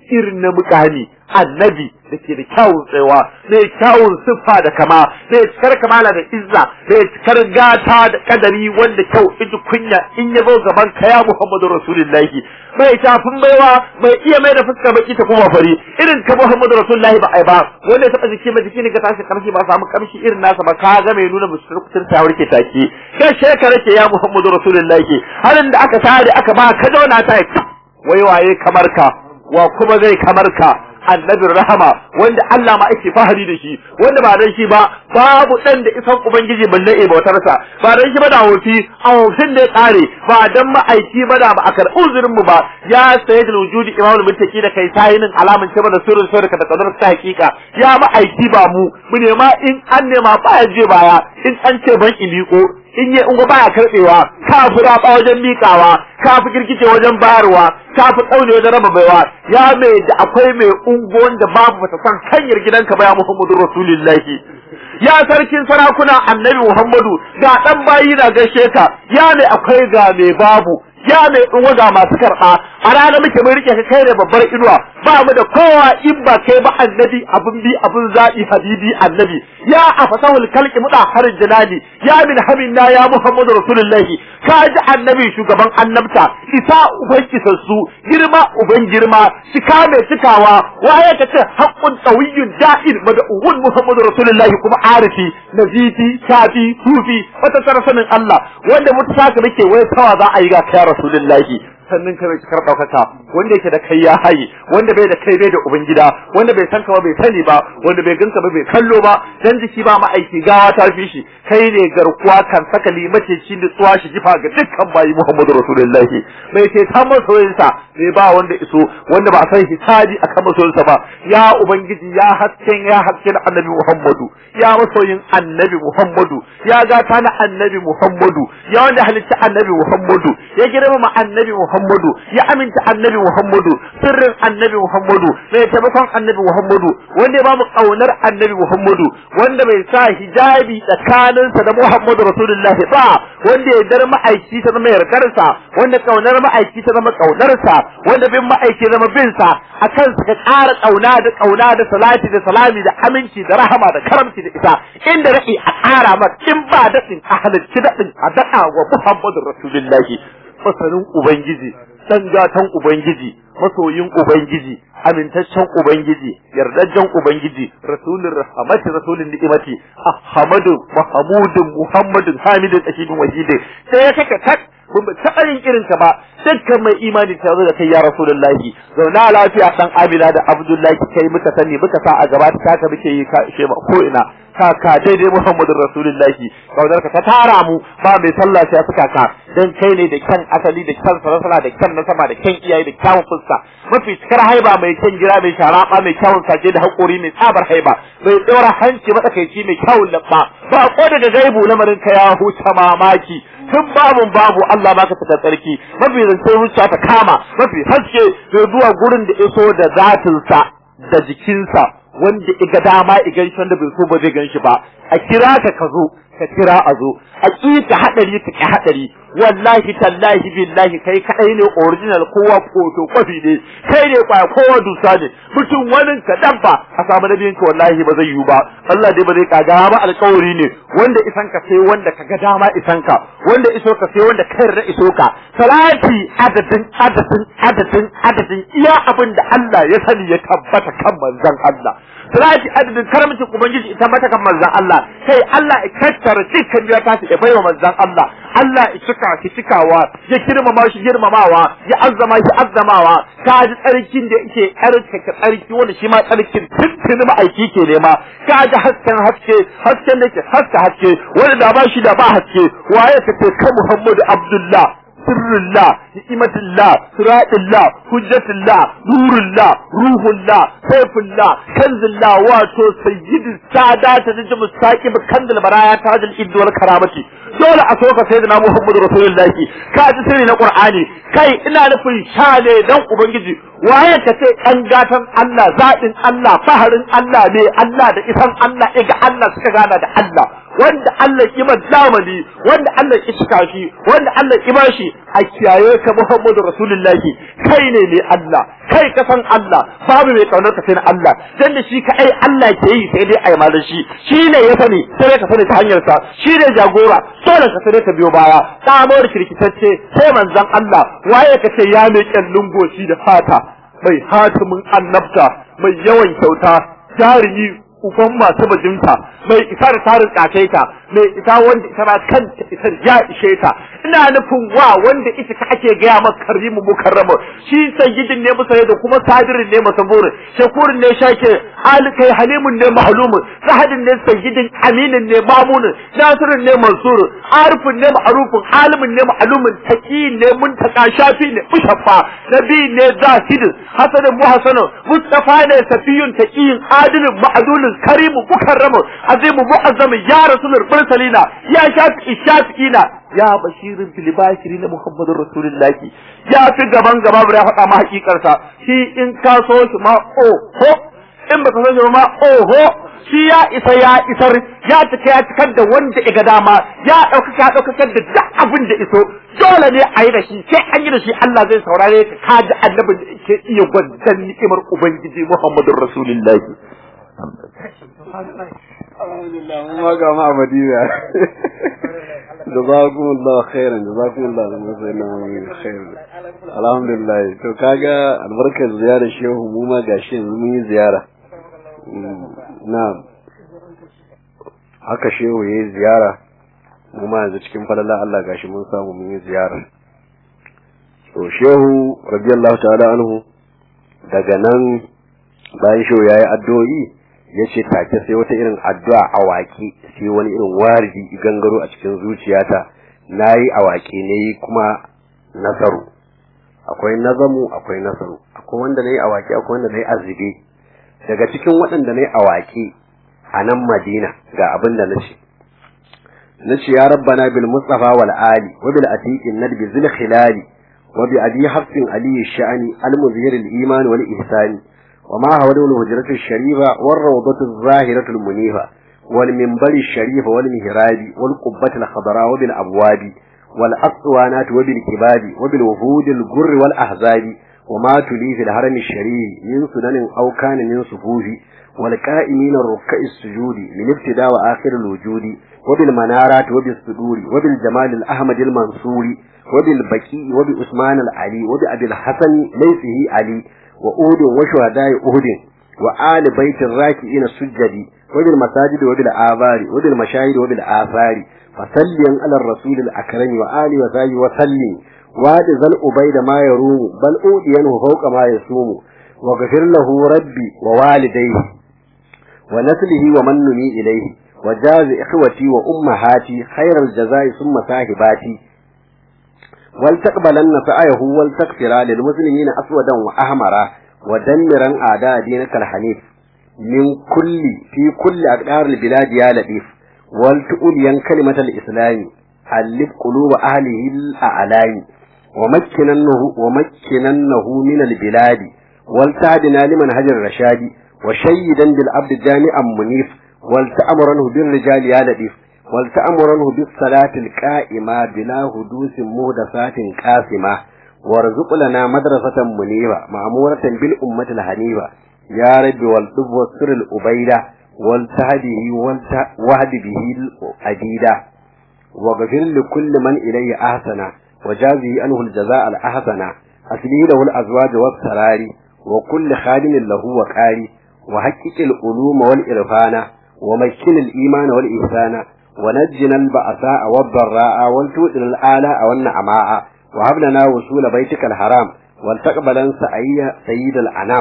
Speaker 4: irin na mukami annabi da ke da kyawun tsayawa mai kyawun siffa da kama mai cikar kamala da izza mai cikar gata da kadari wanda kyau iji kunya in ya zo gaban ka ya Muhammadu Rasulullahi mai tafin baiwa mai iya mai da fuskar baki ta kuma fari irin ka Muhammadu Rasulullahi ba ai ba wanda ya taba jiki ma jiki ne ga tashi kamshi ba samu kamshi irin nasa ba ka ga mai nuna musulun ta warke take kai shekara ke ya Muhammadu Rasulullahi halin da aka tare aka ba ka zauna ta wai waye kamar ka wa kuma zai kamar ka annabin rahama wanda Allah ma ake fahari da shi wanda ba dan shi ba babu dan da isan ubangiji balle e bautarsa ba dan shi ba da wofi a wofin da ya kare ba dan ma'aiki ba da ba a karɓi uzurin mu ba ya sayyid wujudi imamul muttaqi da kai tayinin alamun ce da sirrin sirrin ka da kadar ta hakika ya ma'aiki ba mu mu ne ma in an nema ba ya je baya in an ce ban iliko in yi ungo baya karbewa ka fi raba wajen miƙawa ka fi girgice wajen bayarwa ka fi tsaune wajen raba baiwa ya mai da akwai mai ungo wanda babu bata san hanyar gidanka ba ya muhammadu rasulillahi ya sarkin sarakuna annabi muhammadu ga dan bayi na gaishe ka ya mai akwai ga mai babu ya mai ungo ga masu karɓa a rana muke mun rike ka kai ne babbar inuwa ba mu da kowa in ba kai ba annabi abun bi abun zaɓi habibi annabi ya afasahul kalki muda harin jinani ya min hamina ya muhammadu rasulullahi ka ji annabi shugaban annabta isa uban kisassu girma uban girma cika mai cikawa waye ka ce haqqun qawiyyun da'ir mad'uun muhammadu rasulullahi kuma arifi nazifi shafi sufi wata sanin Allah wanda mutaka muke wai tawa za a yi ga kai rasulullahi sannan ka bai cikar ɗaukaka wanda yake da kai ya haye wanda bai da kai bai da ubangida wanda bai san ka ba bai sani ba wanda bai ganka ba bai kallo ba dan jiki ba ma'aiki gawa ta fi shi kai ne garkuwa kan saka limace shi da tsuwa shi jifa ga dukkan bayi Muhammadu Rasulullahi bai ce ta masoyinsa bai ba wanda iso wanda ba a san hisabi akan masoyinsa ba ya ubangiji ya hasken ya hasken annabi Muhammadu ya masoyin annabi Muhammadu ya gata na annabi Muhammadu ya wanda halitta annabi Muhammadu ya girmama annabi Muhammadu Muhammadu ya aminta annabi Muhammadu sirrin annabi Muhammadu mai taimakon annabi Muhammadu wanda ya ba mu kaunar annabi Muhammadu wanda bai sa hijabi tsakaninsa da Muhammadu Rasulullahi ba wanda ya dar ma'aiki ta zama yardarsa wanda kaunar ma'aiki ta zama kaunarsa wanda bin ma'aiki zama bin sa akan ka ƙara kauna da kauna da salati da salami da aminci da rahama da karamci da isa inda ra'i a ƙara maka in ba daɗin a halarci daɗin a daɗa wa Muhammadu Rasulullahi masanin Ubangiji, ɗan gatan Ubangiji, masoyin Ubangiji, amintaccen Ubangiji, yardajjen Ubangiji, rasulun rahamati rasulun ni'imati, Ahmadu, Mahamudun, Muhammadun, Hamidun, Ashidun, Wahidin, sai ya kaka tak kun ba taɓa yin irin ka ba dukkan mai imani ta zo da kai ya rasulullahi zauna lafiya dan amina da abdullahi kai muka sani muka sa a gaba ta ka muke yi ka ishe ko ina ka ka daidai muhammadin rasulullahi kaunar ka ta tara mu ba mai sallah sai suka ka dan kai ne da kyan asali da kyan sarasala da kyan nasaba da kyan iyaye da kyawun fuska mafi cikar haiba mai kyan gira mai sharaba mai kyawun saje da haƙori mai tsabar haiba mai ɗora hanci matsakaici mai kyawun labba ba ko daga gaibu lamarin ka ya huta mamaki tun babun babu Allah baka fita tsarki mafi zance zuciya ta kama mafi haske zai zuwa gurin da iso da zatinsa da jikinsa wanda iga dama igan shi wanda bai so ba zai gan shi ba a kira ka ka zo ka kira a zo a ƙi ka haɗari ka ƙi haɗari wallahi tallahi billahi kai kaɗai ne original kowa koto kwafi ne kai ne kwaya kowa dusa ne mutum wani ka dabba a samu nabiyin ka wallahi ba zai yiwu ba Allah dai ba zai kaga ba alƙawari ne wanda isan ka sai wanda ka ga dama isan ka wanda iso ka sai wanda kai da iso ka salati adadin adadin adadin adadin iya abin da Allah ya sani ya tabbata kan manzon Allah salati adadin karamcin ubangiji ita mata kan manzon Allah kai Allah ya kattara dukkan ya tashi ya baiwa manzon Allah Allah ya cika shi cikawa ya girmama shi girmamawa ya azzama shi azzamawa ka ji tsarkin da yake tsarkake tsarki wanda shi ma tsarkin tuntuni ma'aiki ke nema ka ji hasken haske hasken da ke haska haske wanda da ba shi da ba haske waye ka ce ka Muhammadu Abdullah sirrullah ni'matullah siratillah hujjatullah nurullah ruhullah sayfullah kanzullah wato sayyidu sadata da mustaqib kandil baraya tajil iddu wal karamati dole a soka sayyidina muhammadu rasulullahi ka ji sirri na qur'ani kai ina nufin shale dan ubangiji waye ka ce kan gatan Allah zaɓin Allah faharin Allah ne Allah da isan Allah iga Allah suka gana da Allah wanda Allah ya zamani wanda Allah ya cika shi wanda Allah ya bashi a kiyaye ka Muhammadu Rasulullahi kai ne ne Allah kai ka san Allah babu mai kaunar ka sai na Allah dan da shi kai Allah ke yi sai dai ai malan shi shi ne ya sani sai ka sani ta hanyar sa shi ne jagora dole ka sani ka biyo baya tsamo da kirkitacce sai manzon Allah waye ka ce ya mai kyallun goshi da fata mai hatimin annabta mai yawan kyauta jarumi uban masu bajinta mai isa da tarin kakaita mai isa wanda ita ma kanta isar ya ishe ta ina nufin wa wanda ita ka ake gaya maka karimu mukarrama shi sayyidin ne musa da kuma sadirin ne masaburin shakurin ne shake alikai halimun ne mahlumun sahadin ne sayyidin aminin ne mamunin nasirin ne mansurin arifin ne ma'arufin alimin ne ma'alumin taqi ne muntaka shafi ne mushaffa nabi ne zahidin hasanin muhasanin mustafa ne safiyun taqiyin adilin ma'adulin karimu mukarramu azimu mu'azzamin ya rasulul mursalina ya shafi shafi'ina ya bashirin fil bashirin muhammadur rasulullahi ya fi gaban gaba ya faɗa ma hakikarsa shi in ka so shi ma oho in baka so shi ma oho shi ya isa ya isar ya cika ya cikar da wanda ya ga dama ya ɗaukaka ya ɗaukakar da duk abin da iso dole ne a yi da shi sai an yi da shi Allah zai saurare ka ka ji annabin da ke iya gwandan ni'imar ubangiji muhammadur rasulullahi
Speaker 2: alhamdulillah mun ma ga ma madina jazakumullahu khairan jazakumullahu khairan alhamdulillah to kaga albarkar ziyarar shehu mu ma gashi yanzu mun yi ziyara na'am haka shehu yayi ziyara mu ma yanzu cikin falala Allah gashi mun samu mun yi ziyara to shehu radiyallahu ta'ala anhu daga nan bayan shehu yayi addu'o'i ya ce take sai wata irin addu'a a waƙe sai wani irin waridi gangaro a cikin zuciyata na yi a waƙe ne kuma nasaru akwai nazamu akwai nasaru akwai wanda na yi a waƙe akwai wanda na yi azube daga cikin waɗanda na yi a waƙe a nan madina ga abin da na ce na ce ya rabbana bil mustafa wal ali wa bil atiqin nadbi zil khilali wa bi abi hafsin ali sha'ani al muzhir al iman wal ihsani وما حوله الهجرة الشريفة والروضة الظاهرة المنيفة والمنبر الشريف والمهراب والقبة الخضراء وبالأبواب والأسوانات وبالكباب وبالوفود الجر والأحزاب وما تلي في الهرم الشريف من سنن أو كان من صفوف والكائمين الركع السجود من ابتداء وآخر الوجود وبالمنارات وبالصدور وبالجمال الأحمد المنصور وبالبكي وبعثمان العلي وبأبي الحسن ليسه علي وأود وشهداء أهد وآل بيت الراكعين السجد وبالمساجد وبالآبار وبالمشاهد وبالآثار فسلم على الرسول الأكرم وآل وسلم وسلم واد ذا الأبيد ما يروم بل أودينه فوق ما يسوم وغفر له ربي ووالديه ونسله ومن نمي إليه وجاز إخوتي وأمهاتي خير الجزاء ثم صاحباتي ولتقبلن سعيه ولتغفر للمسلمين أسودا وأحمرا ودمرا أعداء دينك الحنيف من كل في كل أقدار البلاد يا لطيف ولتؤلين كلمة الإسلام ألف قلوب أهله الأعلام ومكننه ومكننه من البلاد ولتعدنا لمنهج الرشاد وشيدا بالعبد جامعا منيف ولتأمرنه بالرجال يا لطيف ولتأمرنه بالصلاة القائمة بلا حدوث مهدسات قاسمة وارزق لنا مدرسة منيبة مأمورة بالأمة الحنيفة يا رب والطب والسر الأبيدة والتهده والوهد به الأديدة واغفر لكل من إليه أحسن وجازه أنه الجزاء الأحسن أسليه له الأزواج والسرار وكل خادم له وقاري وحقق العلوم والإرفان ومكن الإيمان والإحسان ونجنا البأساء والضراء والتوئل الآلاء والنعماء وهب لنا وصول بيتك الحرام والتقبلا سعي سيد الأنام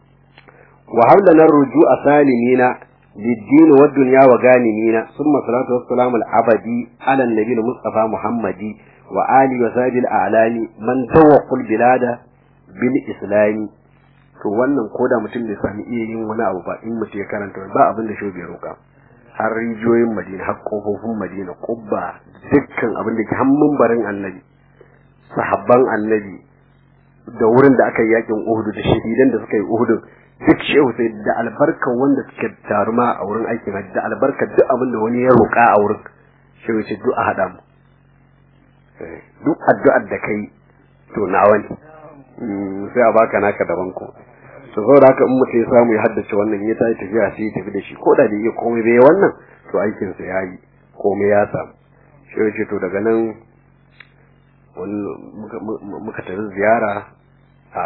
Speaker 2: وهب لنا الرجوع سالمين للدين والدنيا وغانمين ثم صلاة والسلام العبدي على النبي المصطفى محمد وآله وسائر الأعلام من توق البلاد بالإسلام to wannan koda mutum bai sami iya yin wani abu ba in mutum ya karanta ba abin da shobe roƙa har rijiyoyin madina har kofofin madina kubba dukkan abin da ke hannun barin annabi sahabban annabi da wurin da aka yi yakin Uhud da shahidan da suka yi Uhud duk shehu sai da albarka wanda suke taruma a wurin aikin hajji da albarka duk abin da wani ya roƙa a wurin shehu ce duk a haɗa mu duk addu'ar da kai to nawa ne sai a baka naka daban ko to saboda haka in mutum ya samu ya haddace wannan ya tayi tafiya sai ya tafi da shi ko da bai iya komai bai wannan to aikin sa yayi komai ya samu shehu ce to daga nan muka tafi ziyara a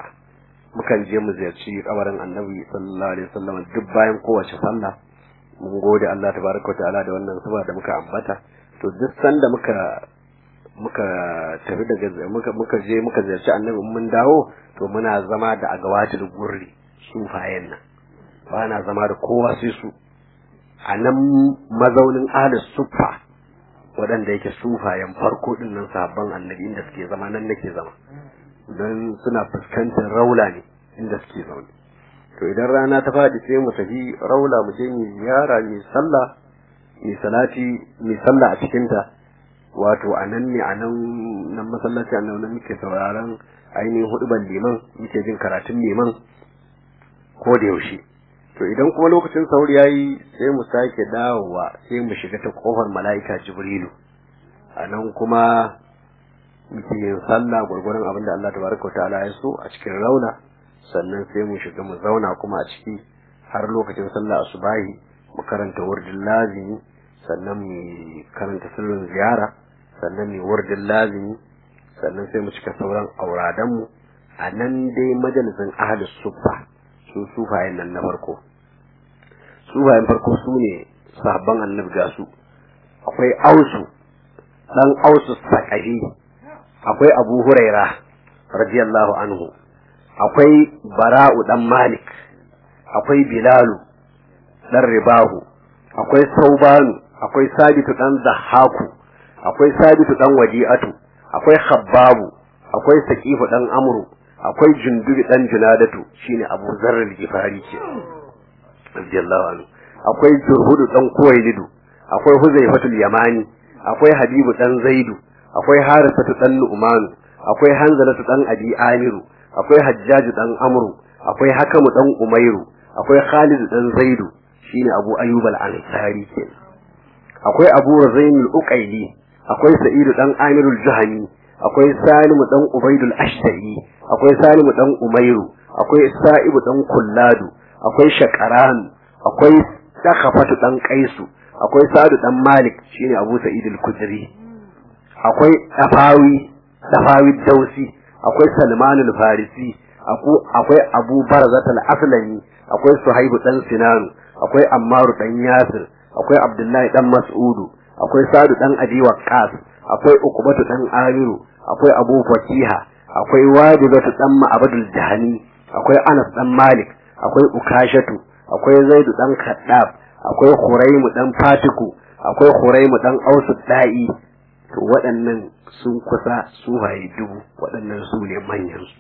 Speaker 2: mukan je mu ziyarci kabarin annabi sallallahu alaihi wasallam duk bayan kowace sallah mun gode Allah tabaraka wa ta'ala da wannan saboda muka ambata to duk sanda muka muka tafi daga muka muka je muka ziyarci annabi mun dawo to muna zama da agawatul gurri sufayen nan ba na zama da kowa sai su a nan mazaunin ahlus suffa waɗanda yake sufayen farko din nan sabon annabi inda suke zama nan nake zama don suna fuskantar raula ne inda suke zaune to idan rana ta faɗi sai mu tafi raula mu je mu ziyara mu sallah mu salati mu sallah a cikin ta wato a nan ne a nan nan masallaci a nan muke sauraron ainihin huduban liman muke jin karatun liman ko da yaushe to idan kuma lokacin sauri yayi sai mu sake dawowa sai mu shiga ta kofar mala'ika jibrilu a nan kuma muke yin sallah gwargwaron abin da Allah tabaraka ta'ala ya so a cikin rauna sannan sai mu shiga mu zauna kuma a ciki har lokacin sallah asubahi mu karanta wurdin lazimi sannan mu karanta sirrin ziyara sannan mu wurdin lazimi sannan sai mu cika sauran auradan mu a nan dai majalisin ahlus suffa su sufayen nan na farko sufayen farko su ne sahabban annabi ga su akwai ausu dan ausu sakahi akwai abu huraira radiyallahu anhu akwai bara'u dan malik akwai bilalu dan ribahu akwai saubanu akwai sabitu dan zahaku akwai sabitu dan wadi'atu akwai khabbabu akwai saqifu dan amru akwai jundubi dan junadatu shine abu zarrul gifari ke radiyallahu anhu akwai jurhudu dan kuwailidu akwai huzaifatul yamani akwai habibu dan zaidu akwai harisatu dan nu'manu akwai hanzalatu dan abi amiru akwai hajjaju dan amru akwai hakamu dan umairu akwai khalid dan zaidu shine abu ayyub al-ansari ke akwai abu razain al-uqaili akwai sa'idu dan amirul juhani akwai salimu dan ubaidul ashta'i akwai salimu dan umairu akwai sa'ibu dan kulladu akwai shaqaran akwai dakhafatu dan qaisu akwai sa'adu dan malik shine abu sa'id al-kudri akwai dafawi dafawi dausi akwai salman al-farisi akwai abu barzat al-aslami akwai suhaibu dan sinanu akwai ammaru dan yasir akwai abdullahi dan mas'udu akwai sa'adu dan abi waqqas akwai uqbatu dan amiru akwai abu fatiha akwai wadidatu dan ma'abadul jahani akwai anas dan malik akwai ukashatu akwai zaidu dan kaddab akwai Huraimu dan Fatiku, akwai Huraimu dan Ausu da'i, to waɗannan sun kusa suhaye dubu, waɗannan su ne manyan su.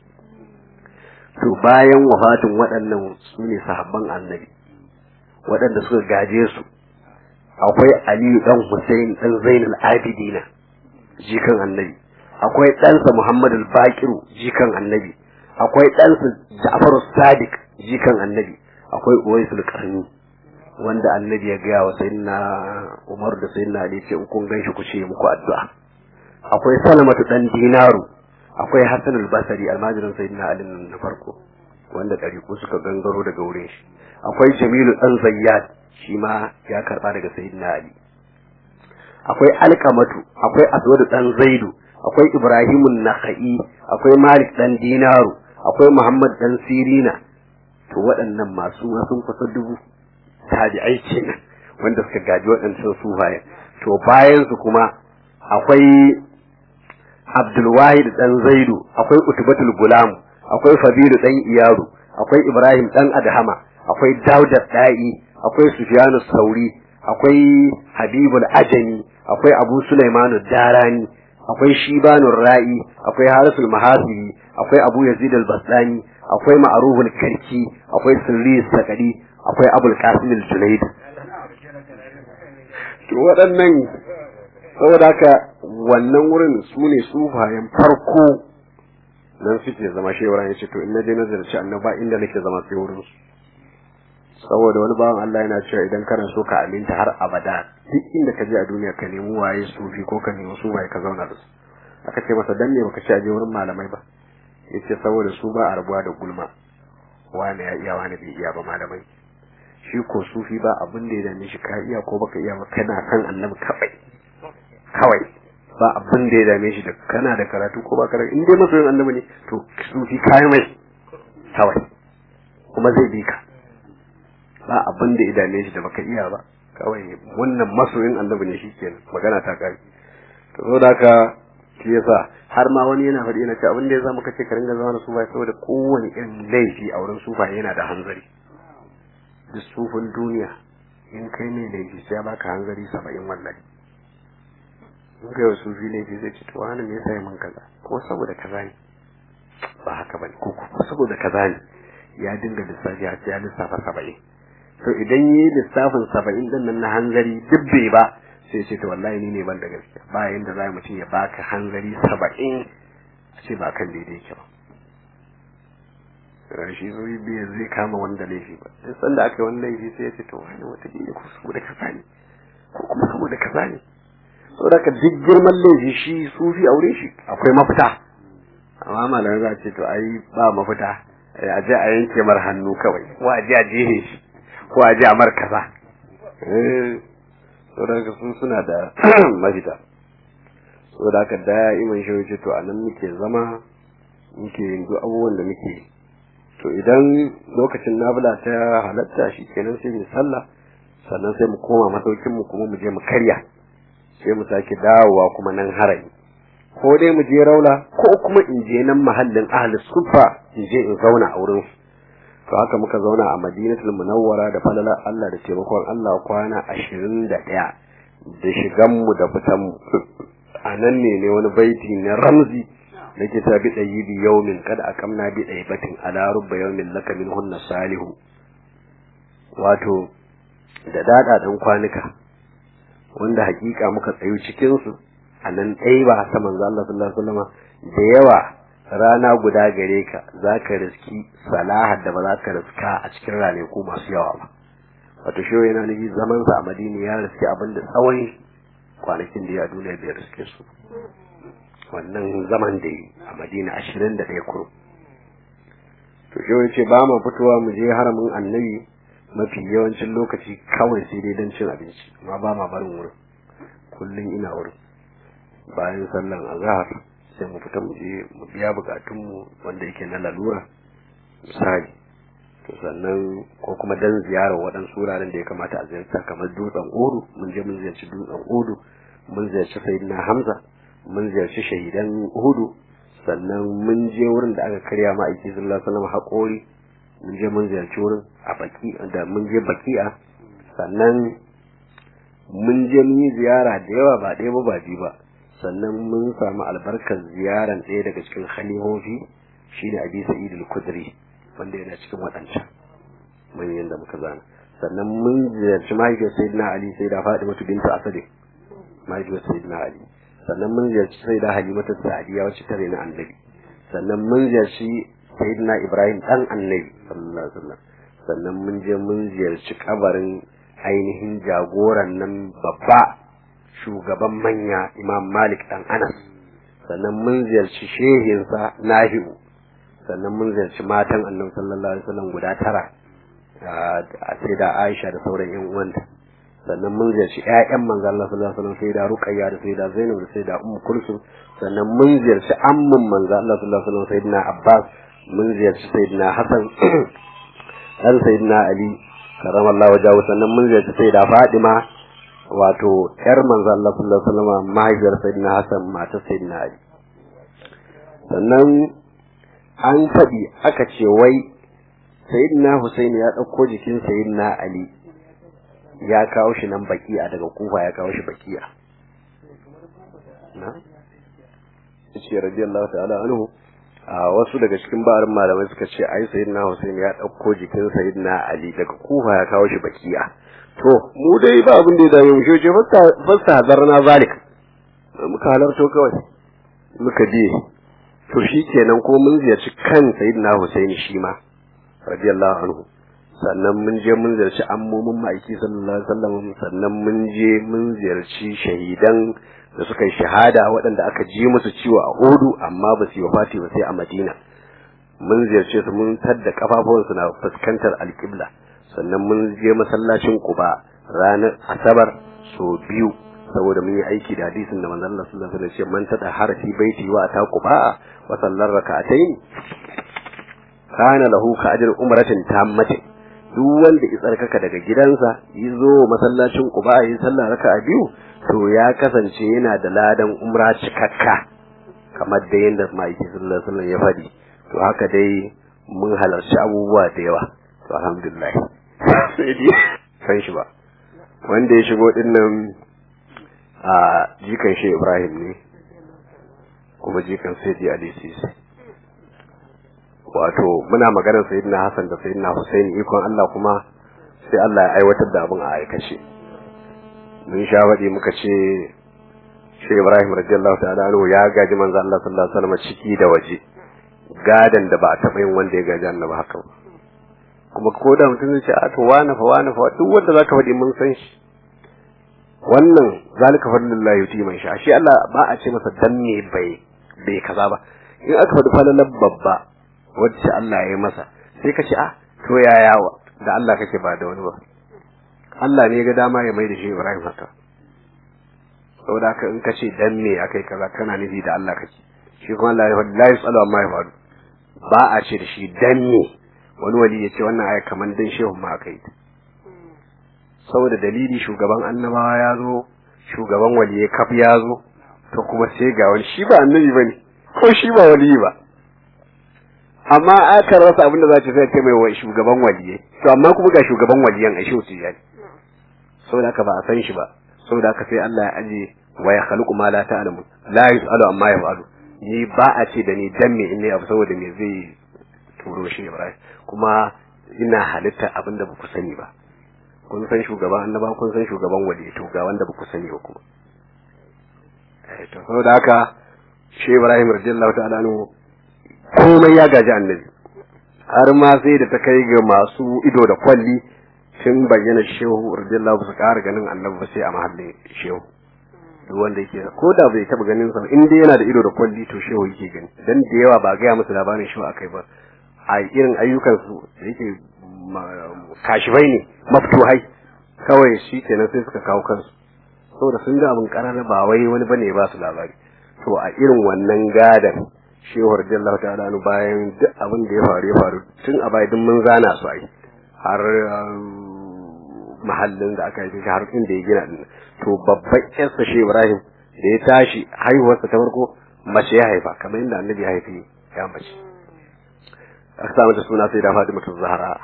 Speaker 2: To bayan wafatin waɗannan su ne sahabban annabi, waɗanda suka gaje su, akwai Aliyu dan Hussein dan Zainul Abidina, jikan annabi, akwai ɗansa Muhammadu Bakiru, jikan annabi, akwai ɗansa Ja'faru Sadiq, jikan annabi, akwai Uwaisul Qarni. wanda annabi ya gaya wa sayyidina Umar da sayyidina Ali ce in kun ganshi ku ce muku addu'a akwai Salamatu dan Dinaru akwai Hassan al-Basri almajirin sayyidina Ali na farko wanda ɗariƙu suka gangaro daga wurin shi akwai Jamilu dan Zayyad shi ma ya karba daga sayyidina Ali akwai Alqamatu akwai Aswad dan Zaidu akwai Ibrahimun Nakhai akwai Malik dan Dinaru akwai Muhammad dan Sirina to waɗannan masu sun kusa dubu tabi'ai kenan wanda suka gaji waɗancan sufaye to bayan su kuma akwai Abdulwahid dan Zaidu akwai Utbatul Gulam akwai Fabilu dan Iyaru akwai Ibrahim dan Adhama akwai Dauda Da'i akwai Sufyanu Sauri akwai Habibul Ajami akwai Abu Sulaimanu Darani akwai Shibanur Ra'i akwai Harisul Mahasibi akwai Abu Yazid al-Bastani akwai Ma'ruful Karki akwai Sirri Sakadi akwai abul qasim al-junayd to waɗannan saboda haka wannan wurin su ne sufayen farko nan suke zama shi Ibrahim ya ce to in na je na ziyarci annaba inda nake zama sai wurin su saboda wani bawan Allah yana cewa idan kana so ka aminta har abada duk inda ka je a duniya ka nemi waye sufi ko ka nemi su waye ka zauna da su aka ce masa dan ne baka ci aje wurin malamai ba yace saboda su ba a rabuwa da gulma wani ya iya wani bai iya ba malamai shi ko sufi ba abin da ya dame shi ka iya ko baka iya ba kana kan annabi kawai kawai ba abin da ya dame shi da kana da karatu ko ba karatu in dai masoyin annabi ne to sufi kayan mai kawai kuma zai bi ka ba abin da ya dame shi da baka iya ba kawai wannan masoyin annabi ne shikenan magana ta kai to saboda haka shi yasa har ma wani yana faɗi yana ce abin da ya zama kace ka ringa zama da sufa saboda kowane irin laifi a wurin sufa yana da hanzari duk sufin duniya in kai ne laifi sai baka hanzari saba'in wallahi in kai wa sufi laifi zai ce to wani me yasa ya min kaza ko saboda kaza ne ba haka bane ko ko saboda kaza ne ya dinga lissafi har sai ya lissafa saba'in to idan yi lissafin saba'in din nan na hanzari duk bai ba sai ce to wallahi ni ne ban da gaskiya ba yanda za mutum ya baka hanzari saba'in a ce ba kan daidai yake ba shi zuri biya zai kama wanda laifi ba duk sanda aka yi wani laifi sai ya ce to wani wata ne ko saboda kaza ne ko kuma saboda kaza ne saboda ka duk girman laifi shi sufi aure shi akwai mafita amma malamai za a ce to ai ba mafita a je a yanke mar hannu kawai ko a je a jehe shi ko a je a mar kaza saboda ka sun suna da mafita saboda haka da'iman shi wuce to a nan muke zama muke yin duk abubuwan da muke to idan lokacin nabula ta halatta shi kenan sai mu sallah sannan sai mu koma masaukin mu kuma mu je mu karya sai mu sake dawowa kuma nan harami ko dai mu je raula ko kuma in je nan mahallin ahli sufa in je in zauna a wurin to haka muka zauna a madinatul munawwara da falala Allah da taimakon Allah kwana ashirin da ɗaya da shigan mu da fitan mu a nan ne ne wani baiti na ramzi da ke ta bi ɗayi bi yaumin kada akamna bi ɗayi batin ala rubba yaumin laka min hunna salihu wato da daɗa ɗan kwanuka wanda hakika muka tsayu cikinsu a nan ɗaya ba ta manzo Allah sallallahu alaihi wasallam da yawa rana guda gare ka za ka riski salahar da ba za ka riska a cikin ranaku masu yawa ba wato shi yana nufi zaman sa a madina ya riski abin da tsawon kwanakin da ya duniya bai riske su wannan zaman da yi a madina ashirin da ɗaya kurum to shi wani ce ba mu fitowa mu je haramin annabi mafi yawancin lokaci kawai sai dai don cin abinci amma ba ma barin wurin kullum ina wurin bayan sallan azhar sai mu fita mu je mu biya bukatunmu wanda yake na lalura misali to sannan ko kuma dan ziyarar waɗansu wuraren da ya kamata a ziyarta kamar dutsen odu mun je mun ziyarci dutsen odu mun ziyarci sayyidina hamza mun ziyarci shahidan hudu sannan mun je wurin da aka karya ma aiki sallallahu alaihi wasallam haƙori mun je mun ziyarci wurin a baki da mun je baki'a sannan mun je mun yi ziyara da yawa ba ɗaya ba ba biyu ba sannan mun samu albarkar ziyaran ɗaya daga cikin khalihofi shine abi sa'id al-kudri wanda yana cikin waɗancan manyan da muka zana sannan mun ziyarci mahaifiyar sayyidina ali sai da fatima bintu asad mahaifiyar sayyidina ali sannan mun ziyarci sai da halimatu sa'adiya wacce tare na annabi sannan mun ziyarci sayyidina ibrahim dan annabi sallallahu alaihi wasallam sannan mun je mun ziyarci kabarin ainihin jagoran nan babba shugaban manya imam malik dan anas sannan mun ziyarci shehinsa nahiu sannan mun ziyarci matan annabi sallallahu alaihi wasallam guda tara a sai da aisha da sauran yan uwanta sannan mun ziyarci ƴaƴan manzo Allah sallallahu alaihi wasallam sai da ruqayya da sai da zainab da sai da ummu kulsum sannan mun ziyarci ammun manzo Allah sallallahu alaihi wasallam sayyidina abbas mun ziyarci sayyidina hasan dan sayyidina ali karamallahu wajahu sannan mun ziyarci sayyida fadima wato yar manzo Allah sallallahu alaihi wasallam mahaifiyar sayyidina Hassan matar sayyidina Ali sannan an faɗi aka ce wai sayyidina Husaini ya ɗauko jikin sayyidina Ali ya kawo shi nan baki'a daga kufa ya kawo shi baki'a na ce radiyallahu ta'ala anhu a wasu daga cikin ba'arin malamai suka ce ai sayyidina Husaini ya ɗauko jikin sayyidina Ali daga kufa ya kawo shi baki'a to mu dai ba abin da ya dame mu shi ce fasta hazarna zalik muka halarto kawai muka biye to shi kenan ko mun ziyarci kan sayyidina Husaini shi ma radiyallahu anhu sannan mun je mun ziyarci ammomin ma'aiki sallallahu alaihi wasallam sannan mun je mun ziyarci shahidan da suka yi shahada waɗanda aka ji musu ciwo a Odu amma ba su yi wafati ba sai a Madina mun ziyarce su mun tadda kafafuwansu na fuskantar alƙibla sannan mun je masallacin Quba ranar Asabar so biyu saboda mun yi aiki da hadisin da manzon Allah sallallahu alaihi wasallam man tada harafi baiti wa ta Quba wa sallar rak'atayn kana lahu ka ajr umratin tammatin duk wanda ya tsarkaka daga gidansa ya zo masallacin Quba ya sallah raka'a biyu to ya kasance yana da ladan umra cikakka kamar da yanda ma'aiki sallallahu alaihi wasallam ya faɗi to haka dai mun halarci abubuwa da yawa to alhamdulillah sai dai san shi ba wanda ya shigo din nan a jikan shi Ibrahim ne kuma jikan sai ji Ali Sisi wato muna maganar sayyidina Hassan da sayyidina Hussein ikon Allah kuma sai Allah ya aiwatar da abin a aikace mun sha faɗi muka ce shi Ibrahim radiyallahu ta'ala anhu ya gaji manzo Allah sallallahu alaihi wasallam ciki da waje gadan da ba a taɓa yin wanda ya gaji annabi haka ba kuma ko da mutum zai ce a to wani fa wani fa duk wanda zaka faɗi mun san shi wannan zalika fadlullahi yuti man sha shi Allah ba a ce masa dan me bai bai kaza ba in aka faɗi falalar babba wacce Allah ya yi masa sai ka ce a to yaya da Allah kake ba da wani ba Allah ne ya ga dama ya mai da shi Ibrahim haka saboda haka in ka ce dan me akai kaza kana nufi da Allah kake shi kuma Allah ya faɗi la yasalu amma ya faɗu ba a ce da shi dan me wani wali ya ce wannan aya kaman dan shehun ma aka yi saboda dalili shugaban annabawa ya zo shugaban waliyai kaf ya zo to kuma sai ga wani shi ba annabi ba ne ko shi ba waliyi ba amma aka rasa abin da za ta sai ta mai wa shugaban waliyai to amma kuma ga shugaban waliyan a shi wuce yani saboda haka ba a san shi ba saboda haka sai Allah ya aje wa ya khaluqu ma la ta'lamu la yus'alu amma yaf'alu ni ba a ce da ni dan me in ne abu saboda me zai turo shi Ibrahim kuma ina halitta abin da baku sani ba kun san shugaban annaba kun san shugaban wali to ga wanda baku sani ba kuma eh to saboda haka shi Ibrahim radiyallahu ta'ala anhu komai ya gaji annabi har ma sai da ta kai ga masu ido da kwalli sun bayyana shehu radiyallahu su ƙara ganin annabi ba sai a mahallin shehu duk wanda yake ko da bai taba ganin sa in dai yana da ido da kwalli to shehu yake gani dan da yawa ba ga musu labarin shehu akai ba a irin ayyukan su da yake kashifai ne maftuhai kawai shi kenan sai suka kawo kansu saboda sun ga abin karara ba wai wani bane ba su labari to a irin wannan gadan shehu radiyallahu ta'ala anu bayan duk abin da ya faru ya faru tun a baya duk mun zana su ai har mahallin da aka yi har inda ya gina din to babban yarsa shi Ibrahim da ya tashi haihuwarsa ta farko mace ya haifa kamar yadda annabi ya haifi ya mace aka sa mata suna sai da Fatima ta Zahra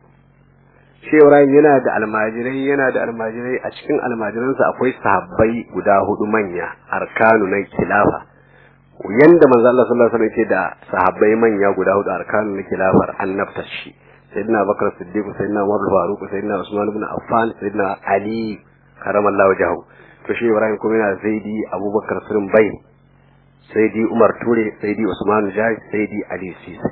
Speaker 2: shi Ibrahim yana da almajirai yana da almajirai a cikin almajiransa akwai sahabbai guda hudu manya arkanu na khilafa yanda manzo Allah sallallahu alaihi wasallam yake da sahabbai manya guda hudu arkanu na khilafar annabtar shi sayyidina Bakar Siddiq sayyidina Umar Faruq sayyidina Usman ibn Affan sayyidina Ali karamallahu wajhahu to shi Ibrahim kuma yana Zaidi Abubakar Sirin Bai Sayyidi Umar Ture Sayyidi Usman Jai Sayyidi Ali Sisi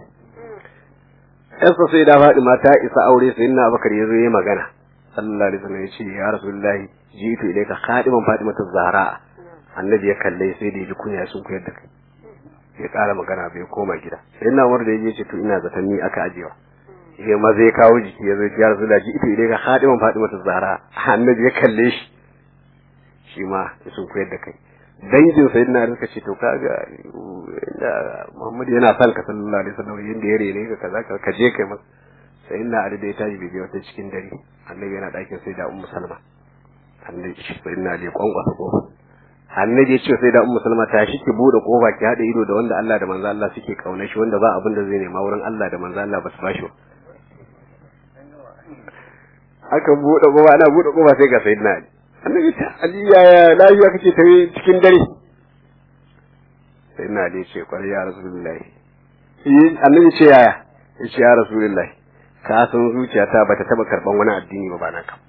Speaker 2: Yasa sai da Fatima ta isa aure sayyidina Abubakar yazo yayi magana sallallahu alaihi wasallam yace ya Rasulullahi jitu ilayka khadiman Fatima Zahra annabi ya kalle sai da ji kunya sun koyar da kai ya ƙara magana bai koma gida sayyidina Umar da yaje ce to ina zaton ni aka ajewa ya ma zai kawo jiki ya zo ya rasu da ji ita idai ga hadiman Fatima ta Zahra annabi ya kalle shi shi ma ya sun koyar da kai dangin sayyidina Ali suka ce to kaga inda Muhammad yana son ka sallallahu alaihi wasallam yanda ya rene ka kaza ka je kai masa sayyidina Ali da ya tashi bai wata cikin dare annabi yana dakin sai da Ummu Salma annabi sayyidina Ali ya kwankwasa kofa annabi ya ce sai da Ummu Salma ta shi ki bude kofa ki hada ido da wanda Allah da manzo Allah suke kauna shi wanda ba abin da zai nema wurin Allah da manzo Allah ba su bashi ba aka buɗe kofa ana buɗe kofa sai ga sayyidina ali annabi ta ali ya lafiya kake tafi cikin dare sayyidina ali ce kwarai ya rasulullahi annabi ce yaya ya ce ya rasulullahi ka san zuciyata ba ta taba karban wani addini ba bana kam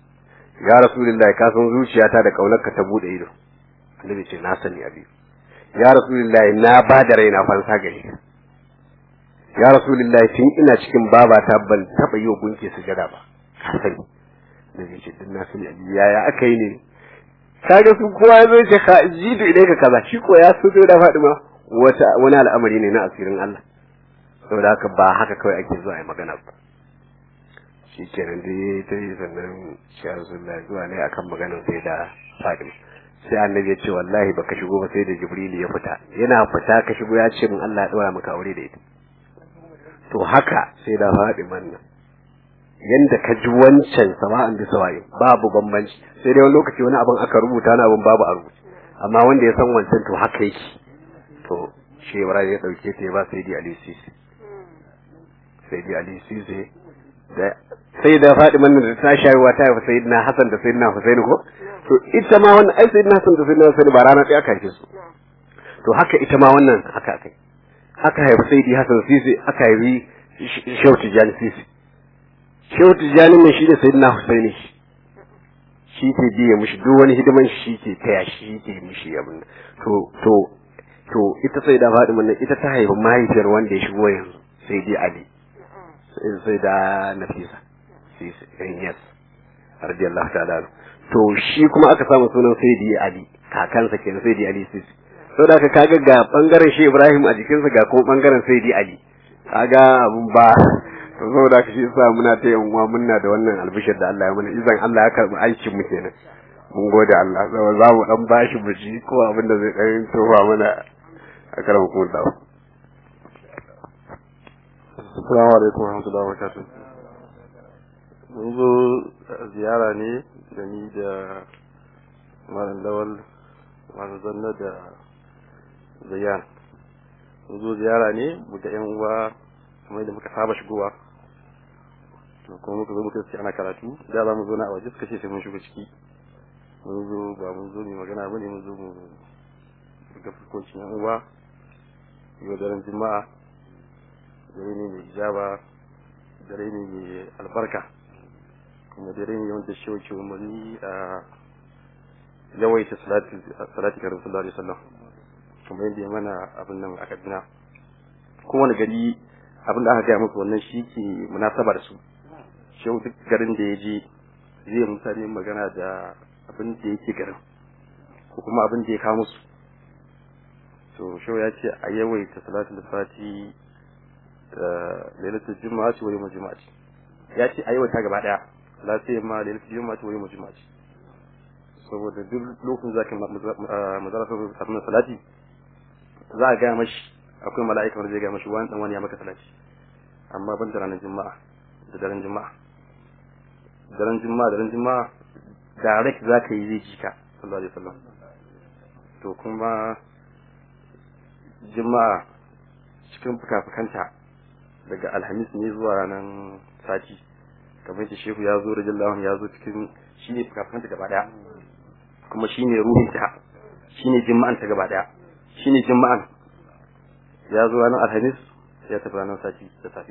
Speaker 2: ya rasulullahi ka san zuciyata da kaunarka ta buɗe ido annabi ce na sani abi ya rasulullahi na ba da raina fansa gare ka ya rasulullahi tun ina cikin babata ban taba yi wa gunki sujada ba ka sani da zai ce din na sani yaya aka yi ne kaga su kowa ya zo ce ka jidu idai ka kaza shi ko ya so da Fadima wata wani al'amari ne na asirin Allah saboda haka ba haka kawai ake zuwa a yi magana ba shi kenan dai ta yi sannan shi Rasulullahi zuwa ne akan maganar sai da Fadima sai annabi ya ce wallahi baka shigo ba sai da Jibril ya fita yana fita ka shigo ya ce min Allah ya dora maka aure da ita to haka sai da Fadiman nan yanda ka ji wancan sama'an bi sawa'i babu bambanci sai dai wani lokaci wani abin aka rubuta na abin babu a rubuce amma wanda ya san wancan to haka yake to shi Ibrahim ya dauke ta ya ba sai di Ali Sisi sai di Ali Sisi da sai da Fadiman nan da ta shayarwa ta haifa sayyidina Hassan da sayyidina Husaini ko to ita ma wannan ai sayyidina Hassan da sayyidina Husaini ba rana ɗaya aka haife su to haka ita ma wannan haka akai aka haifi sayyidi Hassan Sisi aka haifi Shehu Tijjani Sisi Shehu Tijjani ne shi da sayyidina Husaini shi ke biye mishi duk wani hidiman shi ke taya shi ke mishi abin to to to ita sai da Fadima nan ita ta haifi mahaifiyar wanda ya shigo yanzu sai dai Ali sai da Nafisa sai yes radiyallahu ta'ala to shi kuma aka samu sunan Sayyidi Ali kakansa kenan Sayyidi Ali Sisi saboda haka kaga ga bangaren shi Ibrahim a jikinsa ga kuma bangaren Sayyidi Ali kaga abun ba to saboda haka shi yasa muna ta yan uwa muna da wannan albishir da Allah ya mana izan Allah ya karbi aikin mu kenan mun gode Allah saboda za mu dan bashi mu ji ko abin da zai dan tofa mana a karan hukumar da
Speaker 5: Assalamu alaikum wa rahmatullahi wa barakatuh. Mun zo ziyara ne da ni da Malam Lawal, Malam Zanna da Zayan. Mun zo ziyara ne mu ga 'yan uwa kamar da muka saba shigowa. To kuma muka zo muka ce ana karatu, da za mu zo na a waje suka ce sai mun shigo ciki. Mun zo ba mun zo mu magana ba ne mun zo mu ga fuskocin 'yan uwa. Yau daren Juma'a dare ne mai ijaba dare ne mai albarka kuma dare ne wanda shi wace umarni a yawaita salati ga rasulullah alaihi wasallam kuma yadda ya mana abin nan a kaduna kowane gari abin da aka gaya musu wannan shi ke munasaba da su shi duk garin da ya je zai mutane magana da abin da yake garin ko kuma abin da ya kawo musu to shi ya ce a yawaita salatul fati lailatul juma'a ce wa yawmul juma'a ya ce a yawaita gaba daya la sai ma lailatul juma'a ce wa yawmul juma'a saboda duk lokacin zaka mazarasa abin salati za a gaya mashi akwai mala'ika wanda zai gaya mashi wani dan wani ya maka salati amma ban da ranar juma'a da daren juma'a daren juma'a daren juma'a direct zaka yi zai jika sallallahu alaihi wasallam to kuma juma'a cikin fuka-fukanta daga alhamis ne zuwa ranar sati kamar yadda shehu ya zo rajin ya zo cikin shi ne fuka-fukanta gaba daya kuma shi ne ruhinta shi ne jima'anta gaba daya shi ne jima'an ya zo ranar alhamis ya tafi ranar sati da safe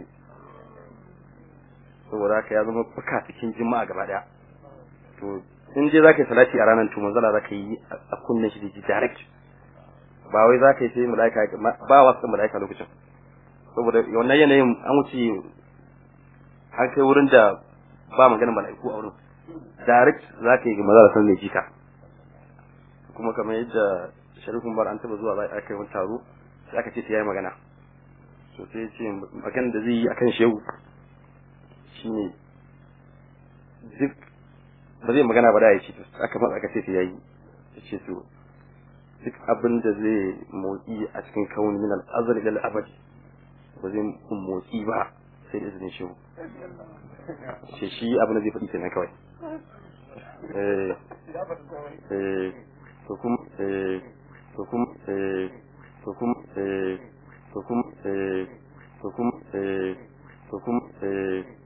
Speaker 5: saboda haka ya zama fuka cikin jima'a gaba daya to in je za ka yi salati a ranar to manzala za ka yi a kunnen shi da ji direct ba wai za ka yi sai mala'ika ba wasu mala'ika lokacin saboda wannan yanayin an wuce har kai wurin da ba magana mala'iku a wurin direct za ka yi maza da san mai jika kuma kamar yadda sharifin bar an taba zuwa za a kai wani taro sai aka ce ta yi magana so sai ya ce magana da zai yi akan shehu shine duk ba zai magana ba da ya ce aka matsa aka ce ta yi ya ce to duk abin da zai motsi a cikin kauni min al-azal ila al-abad ba zai motsi ba sai da izinin shehu ce shi abin da zai faɗi kenan kawai eh eh to kuma eh to kuma eh to kuma eh to kuma eh to kuma eh to kuma eh